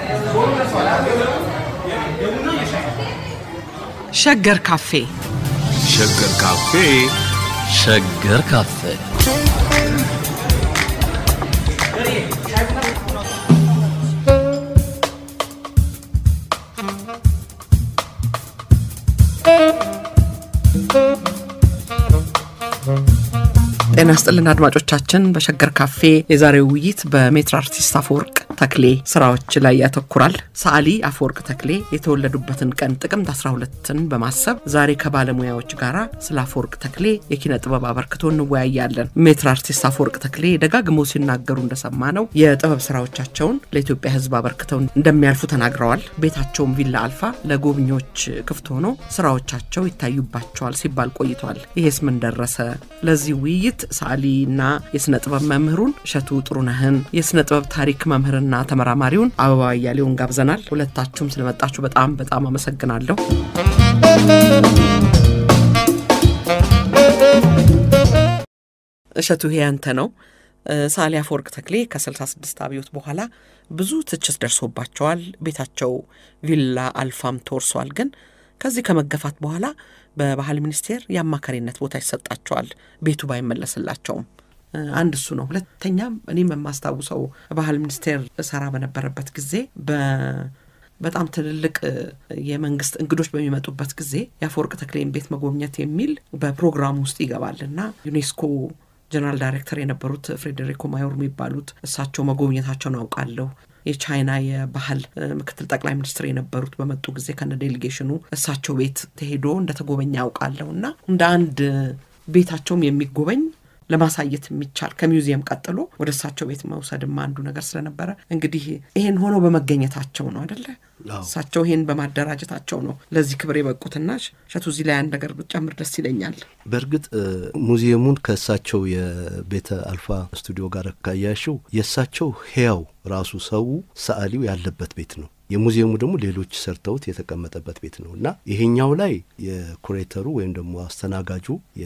ሸገር ካፌ ሸገር ካፌ ሸገር ካፌ ጤና ስጥልን አድማጮቻችን። በሸገር ካፌ የዛሬው ውይይት በሜትር አርቲስት አፈወርቅ ተክሌ ስራዎች ላይ ያተኩራል። ሰዓሊ አፈወርቅ ተክሌ የተወለዱበትን ቀን ጥቅምት 12ን በማሰብ ዛሬ ከባለሙያዎች ጋር ስለ አፈወርቅ ተክሌ የኪነ ጥበብ አበርክቶ እንወያያለን። ሜትር አርቲስት አፈወርቅ ተክሌ ደጋግመው ሲናገሩ እንደሰማ ነው የጥበብ ስራዎቻቸውን ለኢትዮጵያ ሕዝብ አበርክተው እንደሚያልፉ ተናግረዋል። ቤታቸውም ቪላ አልፋ ለጎብኚዎች ክፍት ሆኖ ስራዎቻቸው ይታዩባቸዋል ሲባል ቆይቷል። ይሄስ ምን ደረሰ? ለዚህ ውይይት ሰዓሊና የስነ ጥበብ መምህሩን እሸቱ ጥሩነህን የስነ ጥበብ ታሪክ መምህርና ተመራማሪውን አበባ እያሌውን ጋብዘናል። ሁለታችሁም ስለመጣችሁ በጣም በጣም አመሰግናለሁ። እሸቱ ይሄ ያንተ ነው። ሰዓሊ አፈወርቅ ተክሌ ከ66 አብዮት በኋላ ብዙ ትችት ደርሶባቸዋል። ቤታቸው ቪላ አልፋም ተወርሷል። ግን ከዚህ ከመገፋት በኋላ በባህል ሚኒስቴር የአማካሪነት ቦታ ይሰጣቸዋል፣ ቤቱ ባይመለስላቸውም። አንድ እሱ ነው። ሁለተኛም እኔም የማስታውሰው ባህል ሚኒስቴር እሰራ በነበረበት ጊዜ በጣም ትልልቅ የመንግስት እንግዶች በሚመጡበት ጊዜ የአፈወርቅ ተክሌን ቤት መጎብኘት የሚል በፕሮግራሙ ውስጥ ይገባል እና ዩኔስኮ ጀነራል ዳይሬክተር የነበሩት ፍሬዴሪኮ ማዮር የሚባሉት እሳቸው መጎብኘታቸውን አውቃለሁ። የቻይና የባህል ምክትል ጠቅላይ ሚኒስትር የነበሩት በመጡ ጊዜ ከነ ዴሌጌሽኑ እሳቸው ቤት ተሄዶ እንደተጎበኘ ያውቃለሁ እና እንደ አንድ ቤታቸውም የሚጎበኝ ለማሳየት የሚቻል ከሚውዚየም ቀጥሎ ወደ እሳቸው ቤት መውሰድም አንዱ ነገር ስለነበረ እንግዲህ ይሄን ሆነው በመገኘታቸው ነው አደለ? እሳቸው ይሄን በማደራጀታቸው ነው ለዚህ ክብር የበቁትና እሸቱ እዚህ ላይ አንድ ነገር ብጨምር ደስ ይለኛል። በእርግጥ ሙዚየሙን ከእሳቸው የቤተ አልፋ ስቱዲዮ ጋር ካያሽው የእሳቸው ሕያው ራሱ ሰው ሰዓሊው ያለበት ቤት ነው። የሙዚየሙ ደግሞ ሌሎች ሰርተውት የተቀመጠበት ቤት ነው እና ይሄኛው ላይ የኩሬተሩ ወይም ደግሞ አስተናጋጁ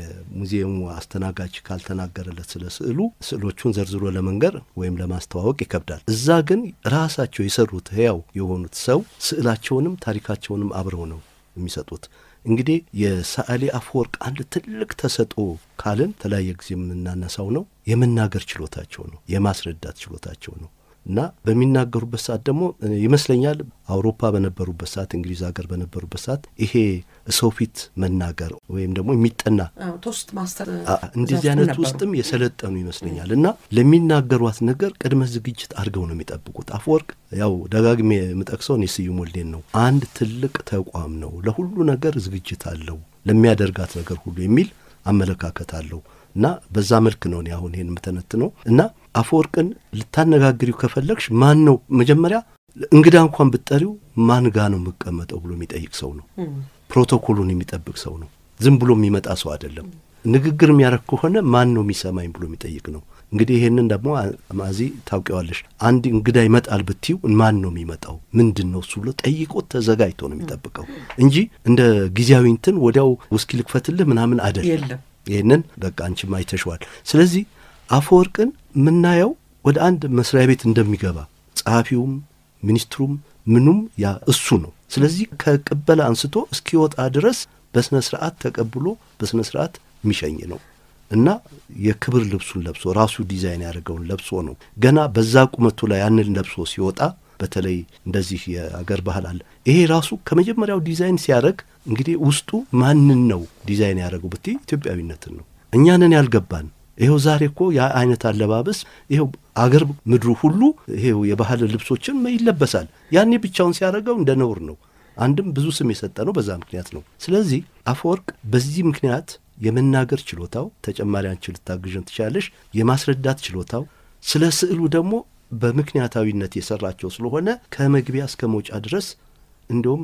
የሙዚየሙ አስተናጋጅ ካልተናገረለት ስለ ስዕሉ ስዕሎቹን ዘርዝሮ ለመንገር ወይም ለማስተዋወቅ ይከብዳል። እዛ ግን ራሳቸው የሰሩት ሕያው የሆኑት ሰው ስዕላቸውንም ታሪካቸውንም አብረው ነው የሚሰጡት። እንግዲህ የሰዓሊ አፈወርቅ አንድ ትልቅ ተሰጥኦ ካልን ተለያየ ጊዜ የምናነሳው ነው የመናገር ችሎታቸው ነው፣ የማስረዳት ችሎታቸው ነው። እና በሚናገሩበት ሰዓት ደግሞ ይመስለኛል አውሮፓ በነበሩበት ሰዓት እንግሊዝ ሀገር በነበሩበት ሰዓት ይሄ ሰው ፊት መናገር ወይም ደግሞ የሚጠና ቶስት ማስተር እንደዚህ አይነት ውስጥም የሰለጠኑ ይመስለኛል። እና ለሚናገሯት ነገር ቅድመ ዝግጅት አድርገው ነው የሚጠብቁት። አፈወርቅ ያው ደጋግሜ የምጠቅሰው እኔ ስዩም ወልዴን ነው። አንድ ትልቅ ተቋም ነው፣ ለሁሉ ነገር ዝግጅት አለው፣ ለሚያደርጋት ነገር ሁሉ የሚል አመለካከት አለው። እና በዛ መልክ ነው እኔ አሁን ይሄን የምተነትነው እና አፈወርቅን ልታነጋግሪው ከፈለግሽ ማን ነው መጀመሪያ እንግዳ እንኳን ብትጠሪው ማን ጋ ነው የምቀመጠው ብሎ የሚጠይቅ ሰው ነው። ፕሮቶኮሉን የሚጠብቅ ሰው ነው። ዝም ብሎ የሚመጣ ሰው አይደለም። ንግግር የሚያደርግ ከሆነ ማን ነው የሚሰማኝ ብሎ የሚጠይቅ ነው። እንግዲህ ይሄንን ደግሞ ማዚ ታውቂዋለሽ። አንድ እንግዳ ይመጣል ብትዩ ማን ነው የሚመጣው ምንድን ነው እሱ ብሎ ጠይቆት ተዘጋጅቶ ነው የሚጠብቀው እንጂ እንደ ጊዜያዊ እንትን ወዲያው ውስኪ ልክፈትልህ ምናምን አይደለም። የለም ይህንን በቃ አንቺም አይተሸዋል። ስለዚህ አፈወርቅን የምናየው ወደ አንድ መስሪያ ቤት እንደሚገባ ጸሐፊውም ሚኒስትሩም ምኑም ያ እሱ ነው። ስለዚህ ከቅበላ አንስቶ እስኪወጣ ድረስ በስነ ስርዓት ተቀብሎ በስነ ስርዓት የሚሸኝ ነው እና የክብር ልብሱን ለብሶ ራሱ ዲዛይን ያደረገውን ለብሶ ነው ገና በዛ ቁመቱ ላይ ያንን ለብሶ ሲወጣ በተለይ እንደዚህ የአገር ባህል አለ። ይሄ ራሱ ከመጀመሪያው ዲዛይን ሲያደርግ እንግዲህ ውስጡ ማንን ነው ዲዛይን ያደረገው ብትይ ኢትዮጵያዊነትን ነው። እኛንን ያልገባን ይኸው ዛሬ እኮ ያ አይነት አለባበስ ይኸው አገር ምድሩ ሁሉ ይሄው የባህል ልብሶችን ይለበሳል። ያኔ ብቻውን ሲያደርገው እንደ ነውር ነው። አንድም ብዙ ስም የሰጠ ነው በዛ ምክንያት ነው። ስለዚህ አፈወርቅ በዚህ ምክንያት የመናገር ችሎታው ተጨማሪ አንቺ ልታግዥን ትችላለሽ። የማስረዳት ችሎታው ስለ ስዕሉ ደግሞ በምክንያታዊነት የሰራቸው ስለሆነ ከመግቢያ እስከ መውጫ ድረስ እንዲሁም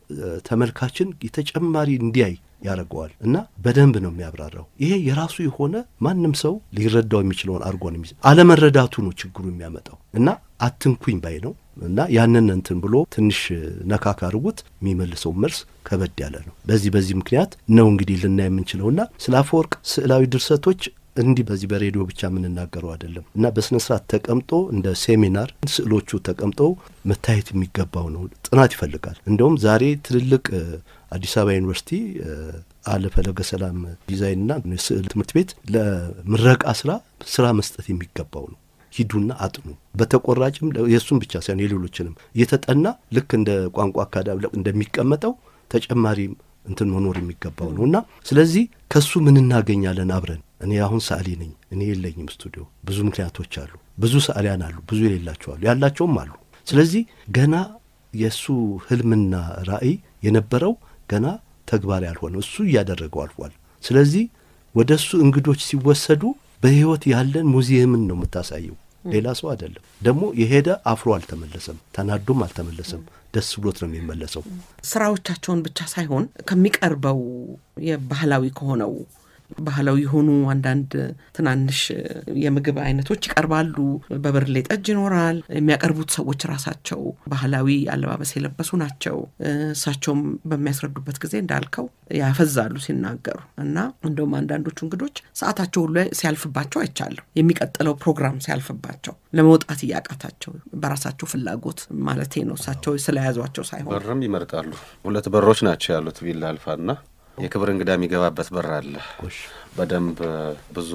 ተመልካችን የተጨማሪ እንዲያይ ያደርገዋል እና በደንብ ነው የሚያብራራው። ይሄ የራሱ የሆነ ማንም ሰው ሊረዳው የሚችለውን አድርጎ ነው የሚይዝ። አለመረዳቱ ነው ችግሩ የሚያመጣው እና አትንኩኝ ባይ ነው እና ያንን እንትን ብሎ ትንሽ ነካካ አድርጉት የሚመልሰው መልስ ከበድ ያለ ነው። በዚህ በዚህ ምክንያት ነው እንግዲህ ልናይ የምንችለውና ስለ አፈወርቅ ስዕላዊ ድርሰቶች እንዲህ በዚህ በሬዲዮ ብቻ የምንናገረው አይደለም እና በስነ ስርዓት ተቀምጦ እንደ ሴሚናር ስዕሎቹ ተቀምጠው መታየት የሚገባው ነው። ጥናት ይፈልጋል። እንደውም ዛሬ ትልልቅ አዲስ አበባ ዩኒቨርሲቲ አለ ፈለገ ሰላም ዲዛይንና ስዕል ትምህርት ቤት ለምረቃ ስራ ስራ መስጠት የሚገባው ነው። ሂዱና አጥኑ። በተቆራጭም የእሱም ብቻ ሳይሆን የሌሎችንም እየተጠና ልክ እንደ ቋንቋ አካዳሚ እንደሚቀመጠው ተጨማሪ እንትን መኖር የሚገባው ነው እና ስለዚህ ከሱ ምን እናገኛለን አብረን። እኔ አሁን ሰዓሊ ነኝ። እኔ የለኝም ስቱዲዮ። ብዙ ምክንያቶች አሉ። ብዙ ሰዓሊያን አሉ፣ ብዙ የሌላቸው አሉ፣ ያላቸውም አሉ። ስለዚህ ገና የእሱ ህልምና ራዕይ የነበረው ገና ተግባር ያልሆነ እሱ እያደረገው አልፏል። ስለዚህ ወደ እሱ እንግዶች ሲወሰዱ በህይወት ያለን ሙዚየምን ነው የምታሳየው፣ ሌላ ሰው አይደለም። ደግሞ የሄደ አፍሮ አልተመለሰም፣ ተናዶም አልተመለሰም። ደስ ብሎት ነው የሚመለሰው። ስራዎቻቸውን ብቻ ሳይሆን ከሚቀርበው የባህላዊ ከሆነው ባህላዊ የሆኑ አንዳንድ ትናንሽ የምግብ አይነቶች ይቀርባሉ። በብርሌ ጠጅ ይኖራል። የሚያቀርቡት ሰዎች ራሳቸው ባህላዊ አለባበስ የለበሱ ናቸው። እሳቸውም በሚያስረዱበት ጊዜ እንዳልከው ያፈዛሉ ሲናገሩ እና እንደውም አንዳንዶቹ እንግዶች ሰዓታቸው ሁሉ ሲያልፍባቸው አይቻለሁ። የሚቀጥለው ፕሮግራም ሲያልፍባቸው ለመውጣት እያቃታቸው በራሳቸው ፍላጎት ማለቴ ነው። እሳቸው ስለያዟቸው ሳይሆን በርም ይመርጣሉ። ሁለት በሮች ናቸው ያሉት ቪላ አልፋና የክብር እንግዳ የሚገባበት በር አለ። በደንብ ብዙ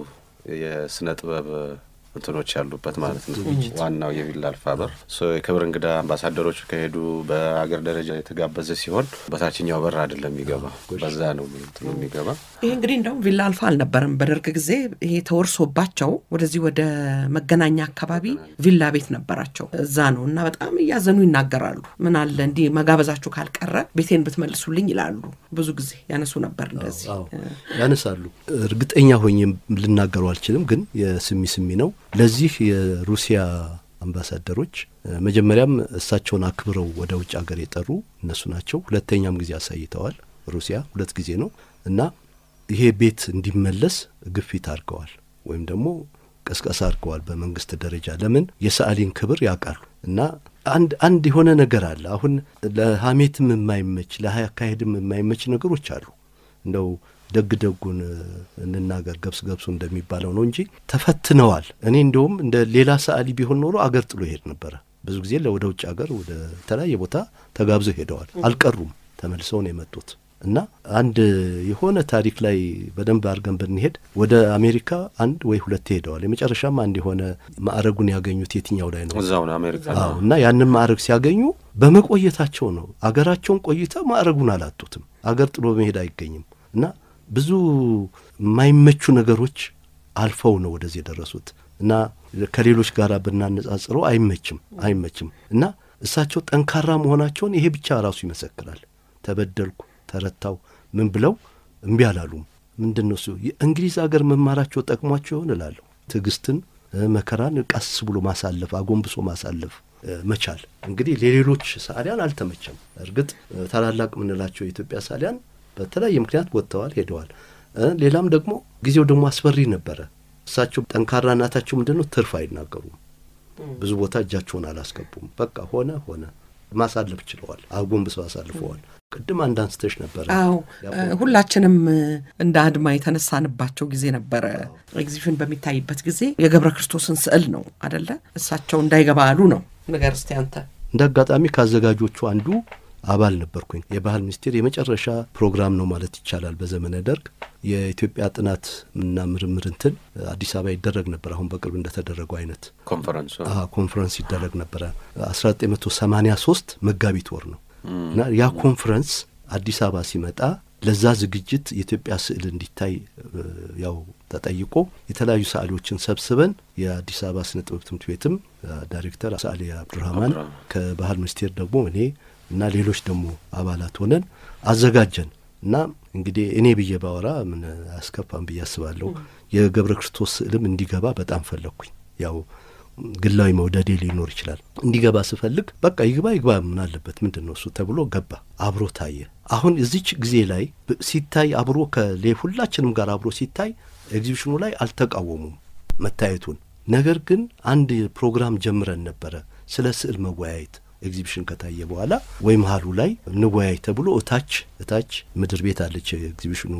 የስነ ጥበብ እንትኖች ያሉበት ማለት ነው። ዋናው የቪላ አልፋ በር የክብር እንግዳ አምባሳደሮች ከሄዱ በአገር ደረጃ የተጋበዘ ሲሆን በታችኛው በር አይደለም የሚገባ፣ በዛ ነው እንትኑ የሚገባ። ይሄ እንግዲህ እንደውም ቪላ አልፋ አልነበረም። በደርግ ጊዜ ይሄ ተወርሶባቸው ወደዚህ ወደ መገናኛ አካባቢ ቪላ ቤት ነበራቸው። እዛ ነው እና በጣም እያዘኑ ይናገራሉ። ምን አለ እንዲህ መጋበዛችሁ ካልቀረ ቤቴን ብትመልሱልኝ ይላሉ። ብዙ ጊዜ ያነሱ ነበር እንደዚህ ያነሳሉ። እርግጠኛ ሆኜ ልናገሩ አልችልም፣ ግን የስሚ ስሚ ነው። ለዚህ የሩሲያ አምባሳደሮች መጀመሪያም እሳቸውን አክብረው ወደ ውጭ ሀገር የጠሩ እነሱ ናቸው። ሁለተኛም ጊዜ አሳይተዋል። ሩሲያ ሁለት ጊዜ ነው እና ይሄ ቤት እንዲመለስ ግፊት አድርገዋል ወይም ደግሞ ቀስቀሳ አድርገዋል በመንግስት ደረጃ። ለምን የሰዓሊን ክብር ያውቃሉ እና አንድ አንድ የሆነ ነገር አለ። አሁን ለሀሜትም የማይመች ለአካሄድም የማይመች ነገሮች አሉ። እንደው ደግ ደጉን እንናገር ገብስ ገብሱ እንደሚባለው ነው እንጂ ተፈትነዋል። እኔ እንደውም እንደ ሌላ ሰዓሊ ቢሆን ኖሮ አገር ጥሎ ይሄድ ነበረ። ብዙ ጊዜ ወደ ውጭ ሀገር ወደ ተለያየ ቦታ ተጋብዘው ሄደዋል። አልቀሩም፣ ተመልሰው ነው የመጡት እና አንድ የሆነ ታሪክ ላይ በደንብ አድርገን ብንሄድ ወደ አሜሪካ አንድ ወይ ሁለት ሄደዋል። የመጨረሻም አንድ የሆነ ማዕረጉን ያገኙት የትኛው ላይ ነው? እዛው ነው አሜሪካ። አዎ። እና ያንን ማዕረግ ሲያገኙ በመቆየታቸው ነው። አገራቸውን ቆይተው ማዕረጉን አላጡትም። አገር ጥሎ መሄድ አይገኝም እና ብዙ የማይመቹ ነገሮች አልፈው ነው ወደዚህ የደረሱት እና ከሌሎች ጋር ብናነጻጽረው አይመችም አይመችም እና እሳቸው ጠንካራ መሆናቸውን ይሄ ብቻ ራሱ ይመሰክራል። ተበደልኩ፣ ተረታው ምን ብለው እምቢ አላሉም። ምንድን ነው እሱ የእንግሊዝ ሀገር መማራቸው ጠቅሟቸው ይሆን እላለሁ። ትዕግስትን፣ መከራን ቀስ ብሎ ማሳለፍ፣ አጎንብሶ ማሳለፍ መቻል እንግዲህ ለሌሎች ሰዓሊያን አልተመቸም። እርግጥ ታላላቅ የምንላቸው የኢትዮጵያ ሰዓሊያን በተለያየ ምክንያት ወጥተዋል፣ ሄደዋል። ሌላም ደግሞ ጊዜው ደግሞ አስፈሪ ነበረ። እሳቸው ጠንካራ እናታቸው ምንድን ነው ትርፍ አይናገሩም። ብዙ ቦታ እጃቸውን አላስገቡም። በቃ ሆነ ሆነ ማሳለፍ ችለዋል። አጎንብሰው አሳልፈዋል። ቅድም አንድ አንስተሽ ነበረ። አዎ ሁላችንም እንደ አድማ የተነሳንባቸው ጊዜ ነበረ። ኤግዚቢሽን በሚታይበት ጊዜ የገብረ ክርስቶስን ስዕል ነው አደለ? እሳቸው እንዳይገባ አሉ ነው። ንገር እስቲ አንተ። እንደ አጋጣሚ ከአዘጋጆቹ አንዱ አባል ነበርኩኝ። የባህል ሚኒስቴር የመጨረሻ ፕሮግራም ነው ማለት ይቻላል በዘመነ ደርግ የኢትዮጵያ ጥናት እና ምርምር እንትን አዲስ አበባ ይደረግ ነበር። አሁን በቅርብ እንደተደረገው አይነት ኮንፈረንሱ ኮንፈረንስ ይደረግ ነበረ። አስራ ዘጠኝ መቶ ሰማኒያ ሶስት መጋቢት ወር ነው እና ያ ኮንፈረንስ አዲስ አበባ ሲመጣ ለዛ ዝግጅት የኢትዮጵያ ስዕል እንዲታይ ያው ተጠይቆ የተለያዩ ሰዓሊዎችን ሰብስበን የአዲስ አበባ ስነ ጥበብ ትምህርት ቤትም ዳይሬክተር ሰዓሊ አብዱራህማን ከባህል ሚኒስቴር ደግሞ እኔ እና ሌሎች ደግሞ አባላት ሆነን አዘጋጀን እና እንግዲህ እኔ ብዬ ባወራ ምን አያስከፋም ብዬ አስባለሁ። የገብረ ክርስቶስ ስዕልም እንዲገባ በጣም ፈለግኩኝ። ያው ግላዊ መውደዴ ሊኖር ይችላል። እንዲገባ ስፈልግ በቃ ይግባ ይግባ ምን አለበት ምንድን ነው እሱ ተብሎ ገባ። አብሮ ታየ። አሁን እዚች ጊዜ ላይ ሲታይ አብሮ ከሌ ሁላችንም ጋር አብሮ ሲታይ ኤግዚቢሽኑ ላይ አልተቃወሙም መታየቱን። ነገር ግን አንድ ፕሮግራም ጀምረን ነበረ ስለ ስዕል መወያየት ኤግዚቢሽን ከታየ በኋላ ወይ መሀሉ ላይ እንወያይ ተብሎ እታች እታች ምድር ቤት አለች ኤግዚቢሽኑ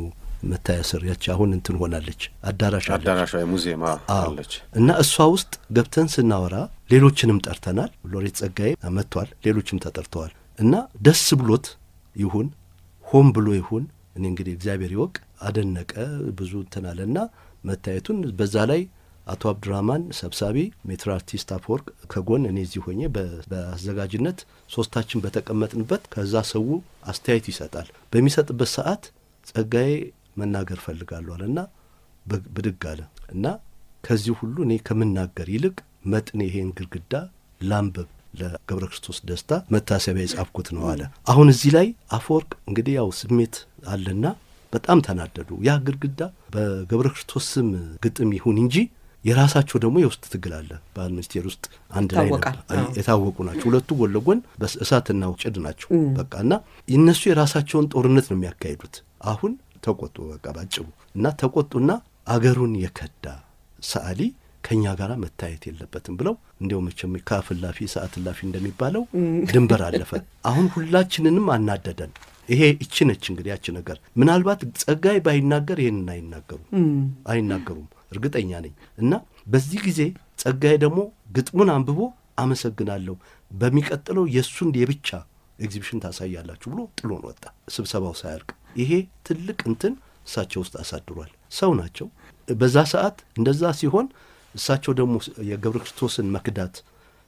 መታያ ስር ያቺ አሁን እንትን ሆናለች አዳራሽ አለች። አዳራሿ የሙዚየም አዎ። አለች። እና እሷ ውስጥ ገብተን ስናወራ ሌሎችንም ጠርተናል። ሎሬት ጸጋዬ መጥቷል፣ ሌሎችም ተጠርተዋል። እና ደስ ብሎት ይሁን ሆን ብሎ ይሁን እኔ እንግዲህ እግዚአብሔር ይወቅ አደነቀ። ብዙ እንትን አለና መታየቱን በዛ ላይ አቶ አብዱራህማን ሰብሳቢ፣ ሜትር አርቲስት አፈወርቅ ከጎን እኔ እዚህ ሆኜ በ- በአዘጋጅነት ሶስታችን በተቀመጥንበት ከዛ ሰው አስተያየት ይሰጣል። በሚሰጥበት ሰዓት ጸጋዬ መናገር ፈልጋለሁ አለና በ- ብድግ አለ እና ከዚህ ሁሉ እኔ ከምናገር ይልቅ መጥኔ ይሄን ግድግዳ ላንብብ ለገብረ ክርስቶስ ደስታ መታሰቢያ የጻፍኩት ነው አለ። አሁን እዚህ ላይ አፈወርቅ እንግዲህ ያው ስሜት አለና በጣም ተናደዱ። ያ ግድግዳ በገብረ ክርስቶስ ስም ግጥም ይሁን እንጂ የራሳቸው ደግሞ የውስጥ ትግል አለ። ባህል ሚኒስቴር ውስጥ አንድ ላይ ነው ይታወቃል። አይ- አዎ። የታወቁ ናቸው። ሁለቱ ጎን ለጎን በእሳትና ጭድ ናቸው። በቃ እና እነሱ የራሳቸውን ጦርነት ነው የሚያካሂዱት። አሁን ተቆጡ፣ በቃ ባጭሩ እና ተቆጡና አገሩን የከዳ ሰዓሊ ከእኛ ጋር መታየት የለበትም ብለው እንዲያው መቼም ከአፍ እላፊ ሰዓት እላፊ እንደሚባለው ድንበር አለፈ። አሁን ሁላችንንም አናደደን። ይሄ እቺ ነች እንግዲህ ያቺ ነገር ምናልባት ጸጋይ ባይናገር ይሄንን አይናገሩም አይናገሩም እርግጠኛ ነኝ። እና በዚህ ጊዜ ጸጋዬ ደግሞ ግጥሙን አንብቦ አመሰግናለሁ፣ በሚቀጥለው የእሱን የብቻ ኤግዚቢሽን ታሳያላችሁ ብሎ ጥሎን ወጣ፣ ስብሰባው ሳያልቅ። ይሄ ትልቅ እንትን እሳቸው ውስጥ አሳድሯል። ሰው ናቸው። በዛ ሰዓት እንደዛ ሲሆን እሳቸው ደግሞ የገብረ ክርስቶስን መክዳት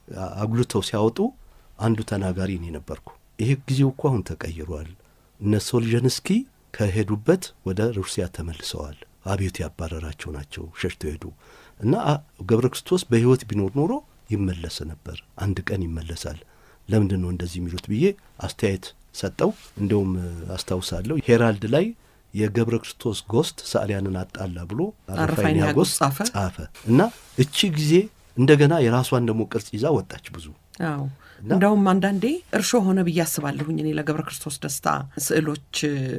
አጉልተው ሲያወጡ አንዱ ተናጋሪ እኔ ነበርኩ። ይሄ ጊዜው እኮ አሁን ተቀይሯል። እነ ሶልጀንስኪ ከሄዱበት ወደ ሩሲያ ተመልሰዋል። አብዮት ያባረራቸው ናቸው፣ ሸሽተው ሄዱ እና አ- ገብረ ክርስቶስ በሕይወት ቢኖር ኖሮ ይመለስ ነበር። አንድ ቀን ይመለሳል። ለምንድን ነው እንደዚህ የሚሉት ብዬ አስተያየት ሰጠው። እንዲሁም እ፣ አስታውሳለሁ ሄራልድ ላይ የገብረ ክርስቶስ ጎስት ሰዓሊያንን አጣላ ብሎ አረፋይን ያጎስ ጻፈ። ጻፈ እና እቺ ጊዜ እንደገና የራሷን ደግሞ ቅርጽ ይዛ ወጣች ብዙ አዎ እና- እንደውም አንዳንዴ እርሾ ሆነ ብዬ አስባለሁኝ እኔ ለገብረ ክርስቶስ ደስታ ስዕሎች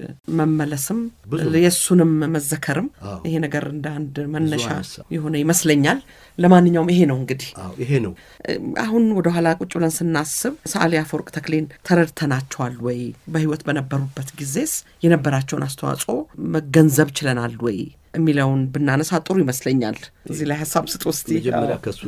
መመለስም ብዙ የእሱንም መዘከርም አዎ። ይሄ ነገር እንደ አንድ መነሻ አነሳ። የሆነ ይመስለኛል። ለማንኛውም ይሄ ነው እንግዲህ አዎ ይሄ ነው አሁን ወደ ኋላ ቁጭ ብለን ስናስብ ሰዓሊ አፈወርቅ ተክሌን ተረድተናቸዋል ወይ? በህይወት በነበሩበት ጊዜስ የነበራቸውን አስተዋጽኦ መገንዘብ ችለናል ወይ የሚለውን ብናነሳ ጥሩ ይመስለኛል። እዚህ ላይ ሀሳብ ስጥ ውስጥ መጀመሪያ ከሱ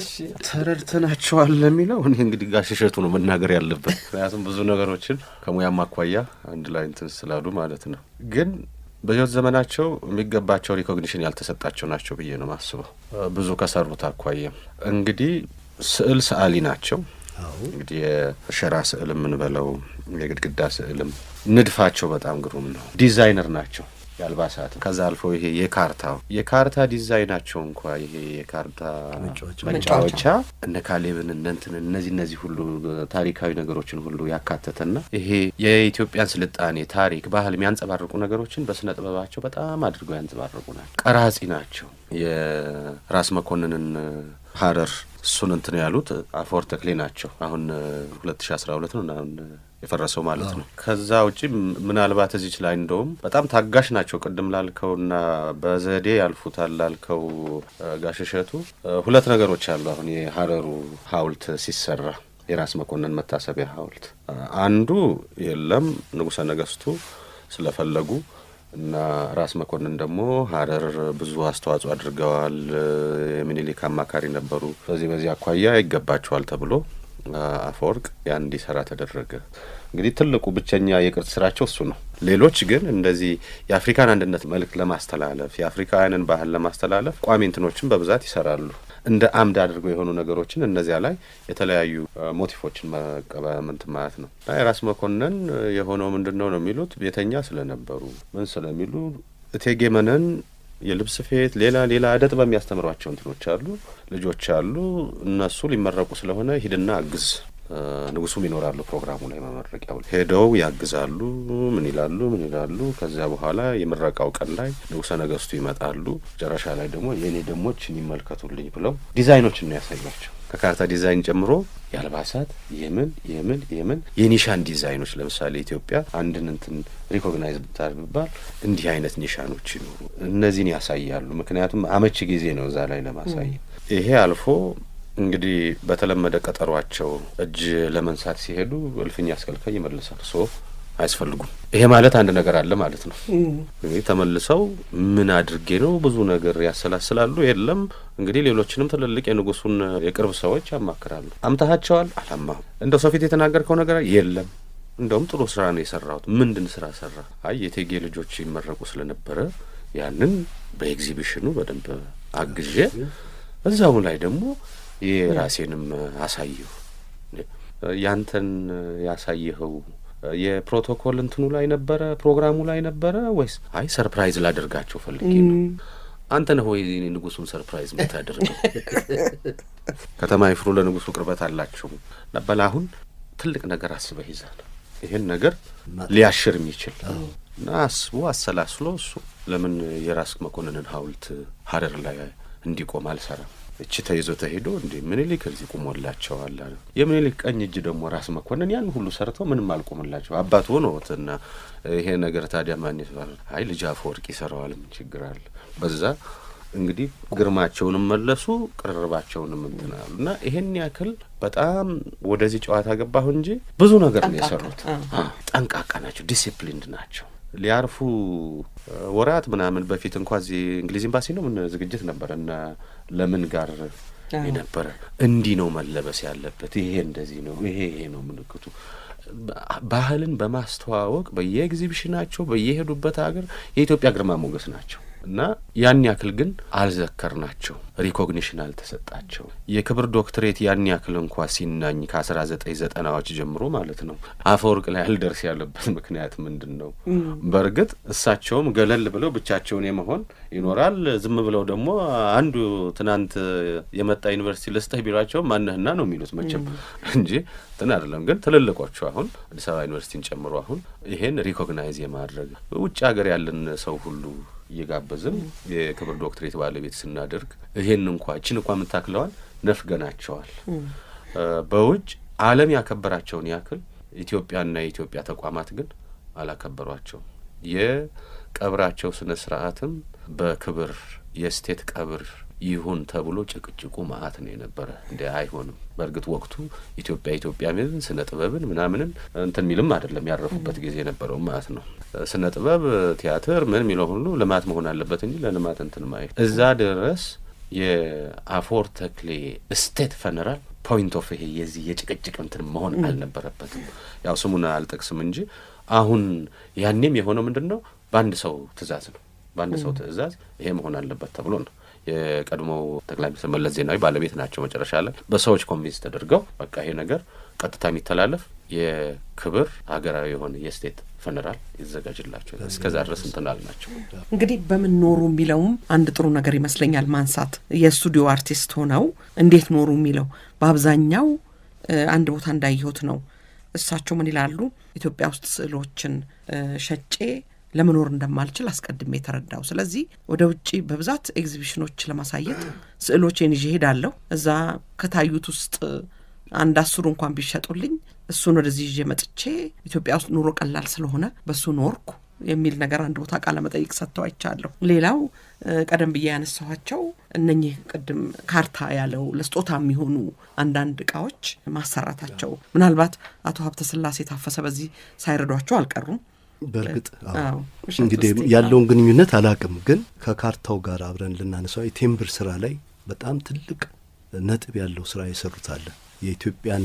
ተረድተናቸዋል ለሚለው እኔ እንግዲህ ጋሽ እሸቱ ነው መናገር ያለበት። ምክንያቱም ብዙ ነገሮችን ከሙያም አኳያ አንድ ላይ እንትን ስላሉ ማለት ነው። ግን በህይወት ዘመናቸው የሚገባቸው ሪኮግኒሽን ያልተሰጣቸው ናቸው ብዬ ነው ማስበው። ብዙ ከሰሩት አኳያም እንግዲህ ስዕል ሰዓሊ ናቸው። አዎ እንግዲህ የሸራ ስዕል የምንበለው የግድግዳ ስዕልም ንድፋቸው በጣም ግሩም ነው። ዲዛይነር ናቸው የአልባሳት ከዛ አልፎ ይሄ የካርታው የካርታ ዲዛይናቸው እንኳ ይሄ የካርታ መጫወቻ መጫወቻ እነ ካሌብን እነ እንትን እነዚህ እነዚህ ሁሉ ታሪካዊ ነገሮችን ሁሉ ያካተተና ይሄ የኢትዮጵያን ስልጣኔ ታሪክ፣ ባህል የሚያንጸባርቁ ነገሮችን በስነ ጥበባቸው በጣም አድርገው ያንጸባርቁ ናቸው። ቀራጺ ናቸው። የራስ መኮንንን ሀረር እሱን እንትን ያሉት አፈወርቅ ተክሌ ናቸው። አሁን ሁለት ሺ አስራ ሁለት ነው እና አሁን የፈረሰው ማለት ነው። ከዛ ውጪ ም- ምናልባት እዚች ላይ እንደውም በጣም ታጋሽ ናቸው። ቅድም ላልከውና በዘዴ ያልፉታል ላልከው እ፣ ጋሽ እሸቱ እ፣ ሁለት ነገሮች አሉ። አሁን የሀረሩ ሐውልት ሲሰራ የራስ መኮንን መታሰቢያ ሐውልት እ፣ አንዱ የለም ንጉሠ ነገሥቱ ስለፈለጉ እና ራስ መኮንን ደግሞ ሀረር ብዙ አስተዋጽኦ አድርገዋል። እ፣ የሚኒሊክ አማካሪ ነበሩ። በዚህ በዚህ አኳያ ይገባቸዋል ተብሎ አ፣ አፈወርቅ ያን እንዲሰራ ተደረገ። እንግዲህ ትልቁ ብቸኛ የቅርጽ ስራቸው እሱ ነው። ሌሎች ግን እንደዚህ የአፍሪካን አንድነት መልክ ለማስተላለፍ የአፍሪካውያንን ባህል ለማስተላለፍ ቋሚ እንትኖችን በብዛት ይሰራሉ። እንደ አምድ አድርገው የሆኑ ነገሮችን እነዚያ ላይ የተለያዩ አ፣ ሞቲፎችን መቀበምንት ማለት ነው። እና የራስ መኮንን እ፣ የሆነው ምንድን ነው ነው የሚሉት ቤተኛ ስለነበሩ ምን ስለሚሉ እቴጌ መነን የልብስ ስፌት ሌላ ሌላ እደ ጥበብ የሚያስተምሯቸው እንትኖች አሉ፣ ልጆች አሉ። እነሱ ሊመረቁ ስለሆነ ሂድና አግዝ። እ፣ ንጉሱም ይኖራሉ ፕሮግራሙ ላይ መመረቂያው ላይ ሄደው ያግዛሉ። ምን ይላሉ ምን ይላሉ። ከዚያ በኋላ የምረቃው ቀን ላይ ንጉሰ ነገስቱ ይመጣሉ። መጨረሻ ላይ ደግሞ የእኔ ደሞችን ይመልከቱልኝ ብለው ዲዛይኖችን ነው ያሳያቸው ከካርታ ዲዛይን ጨምሮ የአልባሳት የምን የምን የምን የኒሻን ዲዛይኖች ለምሳሌ ኢትዮጵያ አንድን እንትን ሪኮግናይዝ ብታባል እንዲህ አይነት ኒሻኖች ይኖሩ እነዚህን ያሳያሉ። ምክንያቱም አመቺ ጊዜ ነው እዛ ላይ ለማሳየት። ይሄ አልፎ እንግዲህ በተለመደ ቀጠሯቸው እጅ ለመንሳት ሲሄዱ እልፍኝ አስከልካይ ይመልሳል። ሶ አያስፈልጉም። ይሄ ማለት አንድ ነገር አለ ማለት ነው። እንግዲህ ተመልሰው ምን አድርጌ ነው ብዙ ነገር ያሰላስላሉ። የለም እንግዲህ ሌሎችንም ትልልቅ የንጉሱን የቅርብ ሰዎች ያማክራሉ። አምታሃቸዋል? አላማሁም። እንደው ሰው ፊት የተናገርከው ነገር የለም እንደውም ጥሩ ስራ ነው የሰራሁት። ምንድን ስራ ሰራ? አይ የቴጌ ልጆች ይመረቁ ስለነበረ ያንን በኤግዚቢሽኑ በደንብ አግዤ እዛው ላይ ደግሞ የራሴንም አሳየሁ። ያንተን ያሳየኸው የፕሮቶኮል እንትኑ ላይ ነበረ ፕሮግራሙ ላይ ነበረ ወይስ? አይ ሰርፕራይዝ ላደርጋቸው ፈልጌ ነው። አንተ ነህ ወይ ንጉሱን ሰርፕራይዝ የምታደርገው? ከተማ ይፍሩ ለንጉሱ ቅርበት አላቸው ነበል። አሁን ትልቅ ነገር አስበህ ይዛል ይህን ነገር ሊያሽር የሚችል እና አስቦ አሰላስሎ እሱ ለምን የራስ መኮንንን ሐውልት ሀረር ላይ እንዲቆም አልሰራም? እቺ ተይዞ ተሄዶ እንዴ ምኒልክ እዚህ ቁሞላቸዋል አለ። የምኒልክ ቀኝ እጅ ደግሞ ራስ መኮንን ያን ሁሉ ሰርተው ምንም አልቆምላቸው አባት ሆኖትና ይሄ ነገር ታዲያ ማን ይሰራል? አይ ልጅ አፈወርቅ ይሰራዋል። ምን ችግር አለ? በዛ እንግዲህ ግርማቸውንም መለሱ፣ ቅርርባቸውንም እንትን አሉ እና ይሄን ያክል በጣም ወደዚህ ጨዋታ ገባሁ እንጂ ብዙ ነገር ነው የሰሩት። ጠንቃቃ ናቸው፣ ዲሲፕሊንድ ናቸው። ሊያርፉ ወራት ምናምን በፊት እንኳ እዚህ እንግሊዝ ኤምባሲ ነው ምን ዝግጅት ነበረ እና ለምን ጋር የነበረ እንዲህ ነው መለበስ ያለበት፣ ይሄ እንደዚህ ነው፣ ይሄ ይሄ ነው ምልክቱ። ባህልን በማስተዋወቅ በየኤግዚቢሽናቸው በየሄዱበት ሀገር የኢትዮጵያ ግርማ ሞገስ ናቸው እና ያን ያክል ግን አልዘከርናቸው፣ ሪኮግኒሽን አልተሰጣቸው። የክብር ዶክትሬት ያን ያክል እንኳ ሲናኝ ከአስራ ዘጠኝ ዘጠናዎች ጀምሮ ማለት ነው አፈወርቅ ላይ አልደርስ ያለበት ምክንያት ምንድን ነው? በእርግጥ እሳቸውም ገለል ብለው ብቻቸውን የመሆን ይኖራል። ዝም ብለው ደግሞ አንዱ ትናንት የመጣ ዩኒቨርሲቲ ልስጥህ ቢሏቸው ማነህና ነው የሚሉት መቼም እንጂ እንትን አይደለም። ግን ትልልቆቹ አሁን አዲስ አበባ ዩኒቨርሲቲን ጨምሮ አሁን ይሄን ሪኮግናይዝ የማድረግ ውጭ ሀገር ያለን ሰው ሁሉ እየጋበዝን የክብር ዶክትሬት ባለቤት ስናደርግ ይሄን እንኳ እችን እንኳ የምታክለዋል ነፍገናቸዋል። በውጭ ዓለም ያከበራቸውን ያክል ኢትዮጵያና የኢትዮጵያ ተቋማት ግን አላከበሯቸውም። የቀብራቸው ስነ ስርዓትም በክብር የስቴት ቀብር ይሁን ተብሎ ጭቅጭቁ መዓት ነው የነበረ። እንዲ አይሆንም። በእርግጥ ወቅቱ ኢትዮጵያ ኢትዮጵያ ሚልን ስነ ጥበብን ምናምንን እንትን ሚልም አይደለም ያረፉበት ጊዜ የነበረው ማለት ነው። ስነ ጥበብ ቲያትር ምን የሚለው ሁሉ ልማት መሆን አለበት እንጂ ለልማት እንትን ማየት እዛ ድረስ የአፈወርቅ ተክሌ ስቴት ፈነራል ፖይንት ኦፍ ይሄ የዚህ የጭቅጭቅ እንትን መሆን አልነበረበትም። ያው ስሙን አልጠቅስም እንጂ አሁን ያኔም የሆነው ምንድን ነው በአንድ ሰው ትእዛዝ ነው። በአንድ ሰው ትእዛዝ ይሄ መሆን አለበት ተብሎ ነው። የቀድሞው ጠቅላይ ሚኒስትር መለስ ዜናዊ ባለቤት ናቸው። መጨረሻ ላይ በሰዎች ኮንቪንስ ተደርገው በቃ ይሄ ነገር ቀጥታ የሚተላለፍ የክብር ሀገራዊ የሆነ የስቴት ፈነራል ይዘጋጅላቸው እስከዛ ድረስ እንትናል ናቸው። እንግዲህ በምን ኖሩ የሚለውም አንድ ጥሩ ነገር ይመስለኛል ማንሳት። የስቱዲዮ አርቲስት ሆነው እንዴት ኖሩ የሚለው በአብዛኛው አንድ ቦታ እንዳየሁት ነው። እሳቸው ምን ይላሉ? ኢትዮጵያ ውስጥ ስዕሎችን ሸጬ ለመኖር እንደማልችል አስቀድሜ የተረዳው። ስለዚህ ወደ ውጭ በብዛት ኤግዚቢሽኖች ለማሳየት ስዕሎቼን ይዤ ሄዳለሁ። እዛ ከታዩት ውስጥ አንድ አስሩ እንኳን ቢሸጡልኝ እሱን ወደዚህ ይዤ መጥቼ ኢትዮጵያ ውስጥ ኑሮ ቀላል ስለሆነ በሱ ኖርኩ የሚል ነገር አንድ ቦታ ቃለ መጠይቅ ሰጥተው አይቻለሁ። ሌላው ቀደም ብዬ ያነሳኋቸው እነኚህ ቅድም ካርታ ያለው ለስጦታ የሚሆኑ አንዳንድ እቃዎች ማሰራታቸው ምናልባት አቶ ሀብተ ስላሴ ታፈሰ በዚህ ሳይረዷቸው አልቀሩም። በእርግጥ እንግዲህ ያለውን ግንኙነት አላቅም፣ ግን ከካርታው ጋር አብረን ልናነሳው የቴምብር ስራ ላይ በጣም ትልቅ ነጥብ ያለው ስራ የሰሩት አለ። የኢትዮጵያን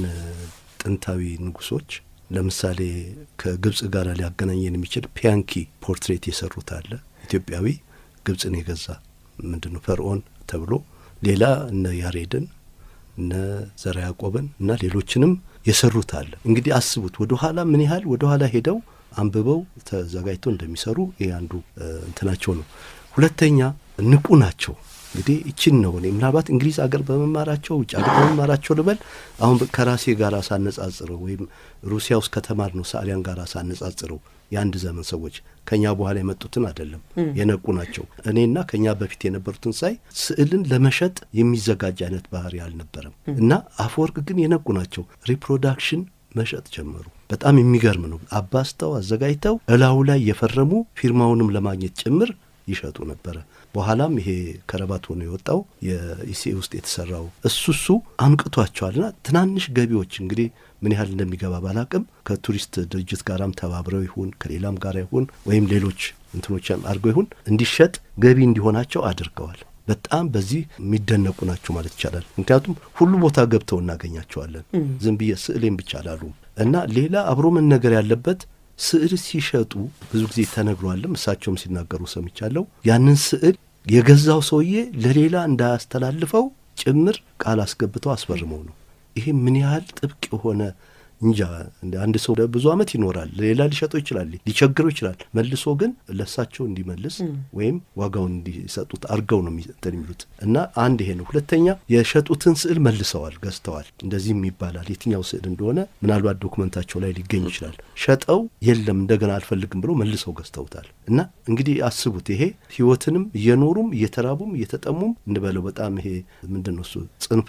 ጥንታዊ ንጉሶች ለምሳሌ ከግብጽ ጋር ሊያገናኘን የሚችል ፒያንኪ ፖርትሬት የሰሩት አለ። ኢትዮጵያዊ ግብጽን የገዛ ምንድን ነው ፈርዖን ተብሎ ሌላ እነ ያሬድን እነ ዘርዓ ያዕቆብን እና ሌሎችንም የሰሩት አለ። እንግዲህ አስቡት ወደ ኋላ ምን ያህል ወደ ኋላ ሄደው አንብበው ተዘጋጅተው እንደሚሰሩ ይህ አንዱ እንትናቸው ነው። ሁለተኛ ንቁ ናቸው። እንግዲህ ይችን ነው እኔ ምናልባት እንግሊዝ አገር በመማራቸው ውጭ አገር በመማራቸው ልበል አሁን ከራሴ ጋር ሳነጻጽረው ወይም ሩሲያ ውስጥ ከተማር ነው ሰዓሊያን ጋር ሳነጻጽረው የአንድ ዘመን ሰዎች ከኛ በኋላ የመጡትን አይደለም የነቁ ናቸው። እኔና ከኛ በፊት የነበሩትን ሳይ ስዕልን ለመሸጥ የሚዘጋጅ አይነት ባህሪ አልነበረም እና አፈወርቅ ግን የነቁ ናቸው። ሪፕሮዳክሽን መሸጥ ጀመሩ። በጣም የሚገርም ነው። አባስተው አዘጋጅተው እላዩ ላይ የፈረሙ ፊርማውንም ለማግኘት ጭምር ይሸጡ ነበረ። በኋላም ይሄ ከረባት ሆኖ የወጣው የኢሲኤ ውስጥ የተሰራው እሱ እሱ አንቅቷቸዋልና ትናንሽ ገቢዎች እንግዲህ ምን ያህል እንደሚገባ ባላቅም ከቱሪስት ድርጅት ጋራም ተባብረው ይሁን ከሌላም ጋር ይሁን ወይም ሌሎች እንትኖችም አድርገው ይሁን እንዲሸጥ ገቢ እንዲሆናቸው አድርገዋል። በጣም በዚህ የሚደነቁ ናቸው ማለት ይቻላል። ምክንያቱም ሁሉ ቦታ ገብተው እናገኛቸዋለን። ዝም ብዬ ስዕሌን ብቻ አላሉም እና ሌላ አብሮ መነገር ያለበት ስዕል ሲሸጡ ብዙ ጊዜ ተነግሯልም፣ እሳቸውም ሲናገሩ ሰምቻለሁ። ያንን ስዕል የገዛው ሰውዬ ለሌላ እንዳያስተላልፈው ጭምር ቃል አስገብተው አስፈርመው ነው። ይሄ ምን ያህል ጥብቅ የሆነ እንጃ። አንድ ሰው ብዙ ዓመት ይኖራል፣ ሌላ ሊሸጠው ይችላል፣ ሊቸግረው ይችላል። መልሶ ግን ለእሳቸው እንዲመልስ ወይም ዋጋውን እንዲሰጡት አድርገው ነው እንትን የሚሉት እና አንድ ይሄ ነው። ሁለተኛ የሸጡትን ስዕል መልሰዋል፣ ገዝተዋል። እንደዚህም ይባላል። የትኛው ስዕል እንደሆነ ምናልባት ዶክመንታቸው ላይ ሊገኝ ይችላል። ሸጠው የለም እንደገና አልፈልግም ብለው መልሰው ገዝተውታል። እና እንግዲህ አስቡት፣ ይሄ ህይወትንም እየኖሩም እየተራቡም እየተጠሙም እንበለው በጣም ይሄ ምንድን ነው እሱ ጽንፍ